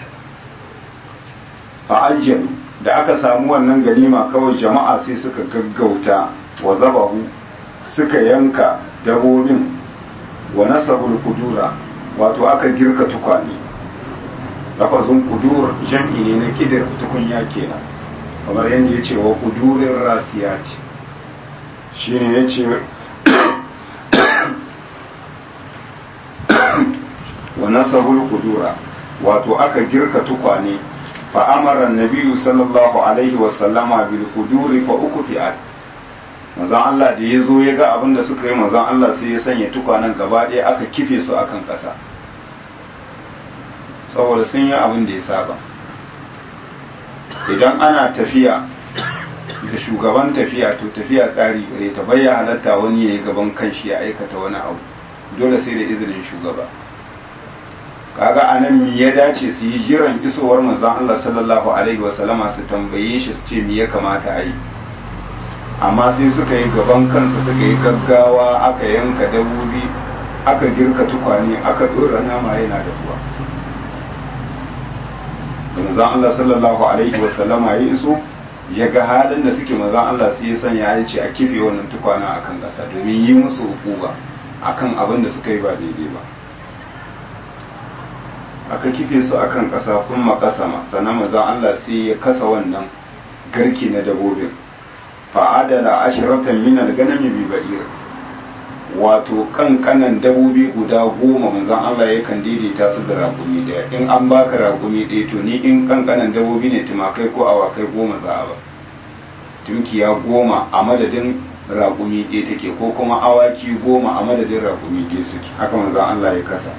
fa'ajjalu da aka samu wannan ganima kawai jama'a sai suka gaggauta wa zabahu suka yanka dabobin wa nasabul kudura wato aka girka tukwane lafazin kudur jam'i ne na kidir tukunya kenan kamar yadda ya ce wa kudurin rasiyati shi ne ya ce wa nasabul kudura wato aka girka tukwane fa amara nabiyu sallallahu alaihi wasallama bil kuduri fa uku fi'at manzon Allah da ya zo ya ga abin da suka yi manzon Allah sai ya sanya tukwanen gaba ɗaya aka kife su akan ƙasa saboda sun yi abin da ya saba idan ana tafiya da shugaban tafiya to tafiya tsari gare ta bayya halatta wani ya yi gaban kanshi ya aikata wani abu dole sai da izinin shugaba kaga anan mi ya dace su yi jiran isowar manzon Allah sallallahu alaihi wasallama su tambaye shi su ce mi ya kamata a yi amma sai suka yi gaban kansa suka yi gaggawa aka yanka dabobi aka girka tukwane aka dora nama yana da ruwa manzon Allah sallallahu alaihi wasallama ya iso ya ga halin da suke manzon Allah sai ya sanya ya ce a kife wannan tukwana akan ƙasa domin yi musu hukuma akan abin da suka yi ba daidai ba aka kife su akan ƙasa kun makasama sannan manzon Allah sai ya kasa wannan garki na dabobin fa'adala ashiratan min al-ganami bi ba'ir wato kankanan dabobi guda goma manzon Allah yakan daidaita su da rakumi daya in an baka rakumi ɗaya to ni in kankanan dabobi ne tumakai ko awakai goma za a ba tunkiya goma a madadin rakumi ɗaya take ko kuma awaki goma a madadin rakumi ɗaya suke haka manzon Allah ya kasa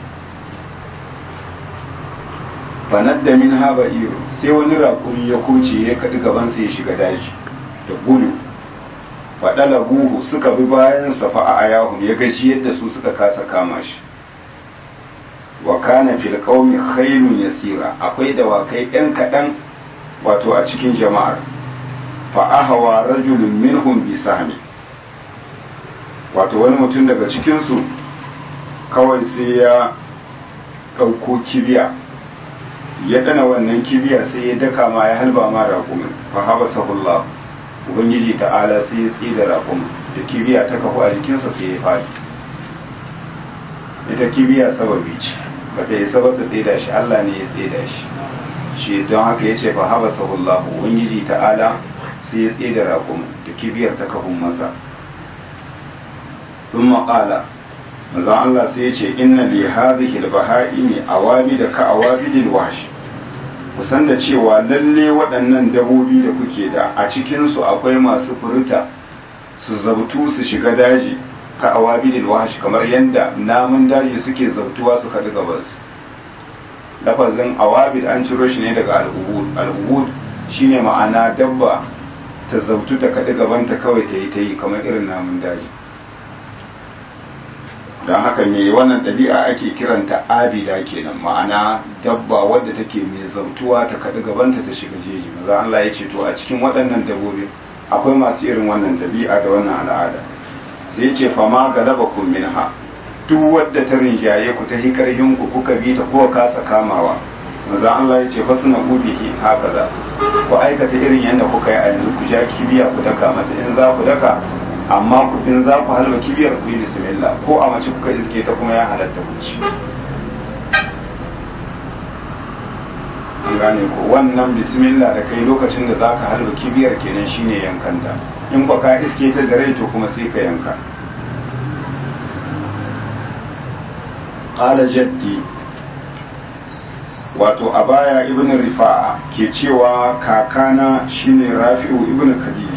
fanadda min haba iro sai wani rakumi ya kuce ya kaɗi gabansa ya shiga daji da gudu faɗala buhu suka bi bayan safa a ayahun ya gaji yadda su suka kasa kama shi wa kana fil qaumi khaylun yasira akwai dawakai ɗan kaɗan wato a cikin jama'ar fa ahwa rajulun minhum bi sahmi wato wani mutum daga cikin su kawai sai ya ɗauko kibiya ya dana wannan kibiya sai ya daka ma ya halba ma raƙumin fa habasahullah ubangiji ta'ala sai ya tsida raƙumin da kibiya ta kafu a jikinsa sai ya fadi ita kibiya sababi ce ba ta yi sabata tsida shi Allah ne ya tsida shi shi don haka ya ce fa habasahullah ubangiji ta'ala sai ya tsida raƙumin da kibiyar ta kafun masa ثم قال manzon Allah sai ya ce inna li hadhihi al-baha'imi awabi da ka awabidil wahsh kusan da cewa lalle waɗannan dabobi da kuke da a cikin su akwai masu furta su zabtu su shiga daji ka awabidil wahsh kamar yanda namun daji suke zabtuwa su kaɗi gabas lafazin awabid an ciro shi ne daga al-ubud al-ubud shine ma'ana dabba ta zabtu ta kaɗi gabanta kawai ta yi ta yi kamar irin namun daji don haka me wannan ɗabi'a ake kiranta abida kenan ma'ana dabba wadda take mai zautuwa ta kaɗi gabanta ta shiga jeji maza Allah ya ce to a cikin waɗannan dabbobi akwai masu irin wannan ɗabi'a da wannan al'ada sai ce fama galaba kun minha duk wadda ta rinjaye ku ta hikarhin ku kuka bi ta ko kasa kamawa maza Allah ya ce fasuna ubihi haka za ku aikata irin yadda kuka yi a yanzu ku ja kibiya ku daka mata in za ku daka amma in za ku halba kibiyar ku yi bismillah ko a mace kuka iske ta kuma ya halatta ku ci an gane ko wannan bismillah da kai lokacin da za ka halba kibiyar kenan shine yankanta in ba ka iske ta da rai to kuma sai ka yanka qala jaddi wato a baya ibn rifa'a ke cewa kakana shine rafi'u ibn khadij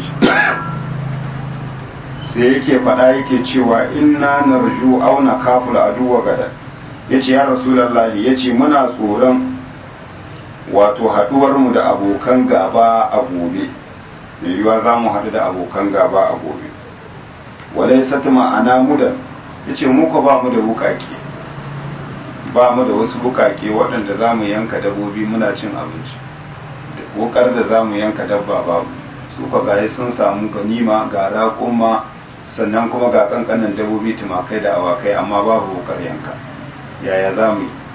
sai yake faɗa yake cewa inna narju auna kaful aduwa gadan yace ya rasulullahi yace muna tsoron wato haduwar mu da abokan gaba a gobe da yiwa za mu haɗu da abokan gaba a gobe walai satma ana mudan yace mu ko ba mu da bukake ba mu da wasu bukake waɗanda za mu yanka dabbobi muna cin abinci wukar da za mu yanka dabba babu su ka gaya sun samu ganima ga raƙuma sannan kuma ga kankanan dabobi tumakai da awakai amma babu wukar yanka yaya za mu yi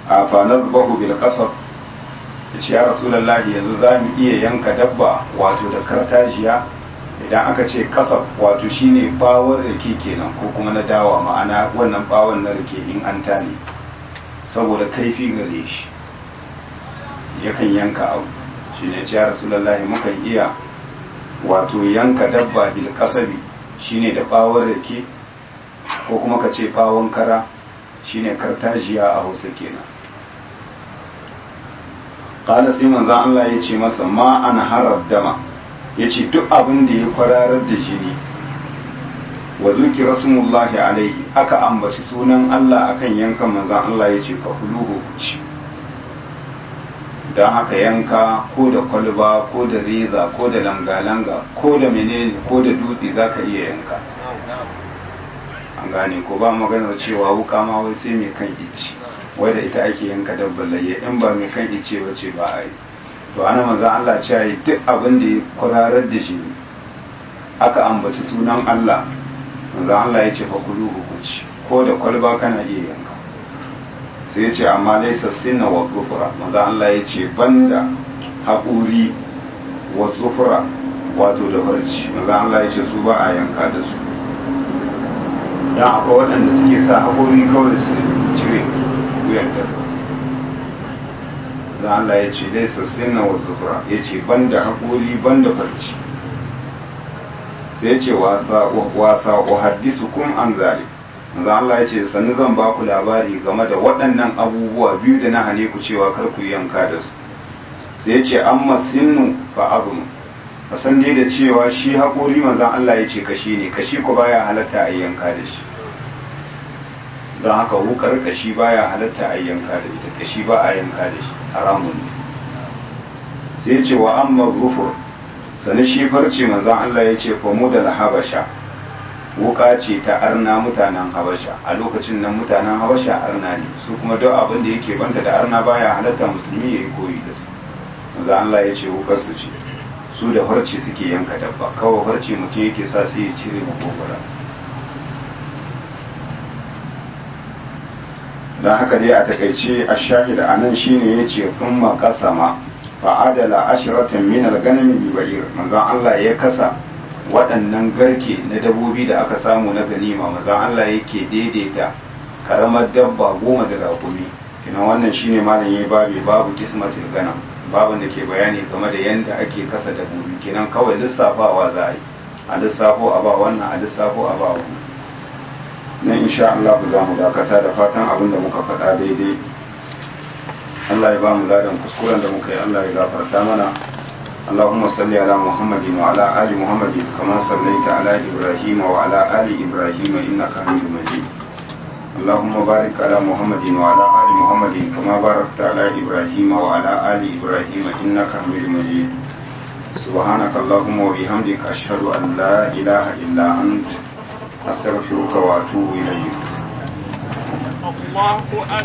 a fanar bahu bil kasar ya ce ya rasulallah yanzu za mu iya yanka dabba wato da kartajiya idan aka ce kasar wato shine bawon rake kenan ko kuma na dawa ma'ana wannan bawon na rake in an tane saboda kaifi gare shi yakan yanka abu shi ne ce ya rasulallah mukan iya wato yanka dabba bil kasabi shine da bawon rake ko kuma ka ce bawon kara shine kartajiya a hausa kenan kala sai manzan Allah ya ce masa ma an harar dama ya ce duk abin da ya kwararar da jini wa zuki rasulullahi alaihi aka ambaci sunan Allah akan yankan manzan Allah ya ce fa huluhu ci don haka yanka ko da kwalba ko da reza ko da langa-langa ko da menene ko da dutse za ka iya yanka an gane ko ba maganar cewa wuka ma wai sai mai kan ici wai da ita ake yanka dabbar layya in ba mai kan ice ba ce ba a yi to ana manzan Allah ce yi duk abin da ya kwararar da shi aka ambaci sunan Allah manzan Allah ya ce fa kulu hukunci ko da kwalba kana iya yanka sai ya ce amma laisa sinna wa zufura manzan Allah ya ce banda haƙuri wa zufura wato da farci manzan Allah ya ce su ba a yanka da su dan akwai waɗanda suke sa haƙori kawai su cire wuyan da da Allah ya ce dai sassina wa zufura ya ce ban da haƙori ban da farci sai ya ce wasa wa haddisu kun an zali da Allah ya ce sannu zan ba ku labari game da waɗannan abubuwa biyu da na hane ku cewa kar ku yanka da su sai ya ce amma sinnu fa azmu a san dai da cewa shi haƙori manzan Allah ya ce kashi ne kashi ku baya halatta a yanka da shi don haka wukar kashi baya halatta a yanka da ita kashi ba a yanka da shi haramun ne sai ce wa amma zufur sani shi farce manzan Allah ya ce fa mu da habasha wuka ce ta arna mutanen habasha a lokacin nan mutanen habasha arna ne su kuma duk abin da yake banta da arna baya halatta musulmi ya yi koyi da su manzan Allah ya ce wukar su ce su da farce suke yanka dabba kawai farce mutum yake sa sai ya cire makogwara don haka dai a takaice a shahida a nan shine ya ce kun makasama fa'adala ashiratan min al-ganami bi ba'ir manzon Allah ya kasa waɗannan garke na dabobi da aka samu na ganima manzon Allah yake daidaita karamar dabba goma da rakumi kina wannan shine malam yayi babu babu kismatul ganam babin da ke bayani game da yanda ake kasa dabobi kenan kawai lissafawa za a yi a lissafo a ba wannan a lissafo a ba wannan nan insha Allah za mu dakata da fatan abin da muka faɗa daidai Allah ya ba mu ladan kuskuren da muka yi Allah ya gafarta mana اللهم صل على محمد وعلى آل محمد كما صليت على إبراهيم وعلى آل إبراهيم إنك حميد مجيد اللهم بارك على محمد وعلى آل محمد كما باركت على إبراهيم وعلى آل إبراهيم إنك حميد مجيد سبحانك اللهم وبحمدك أشهد أن لا إله إلا أنت أستغفرك وأتوب إليك الله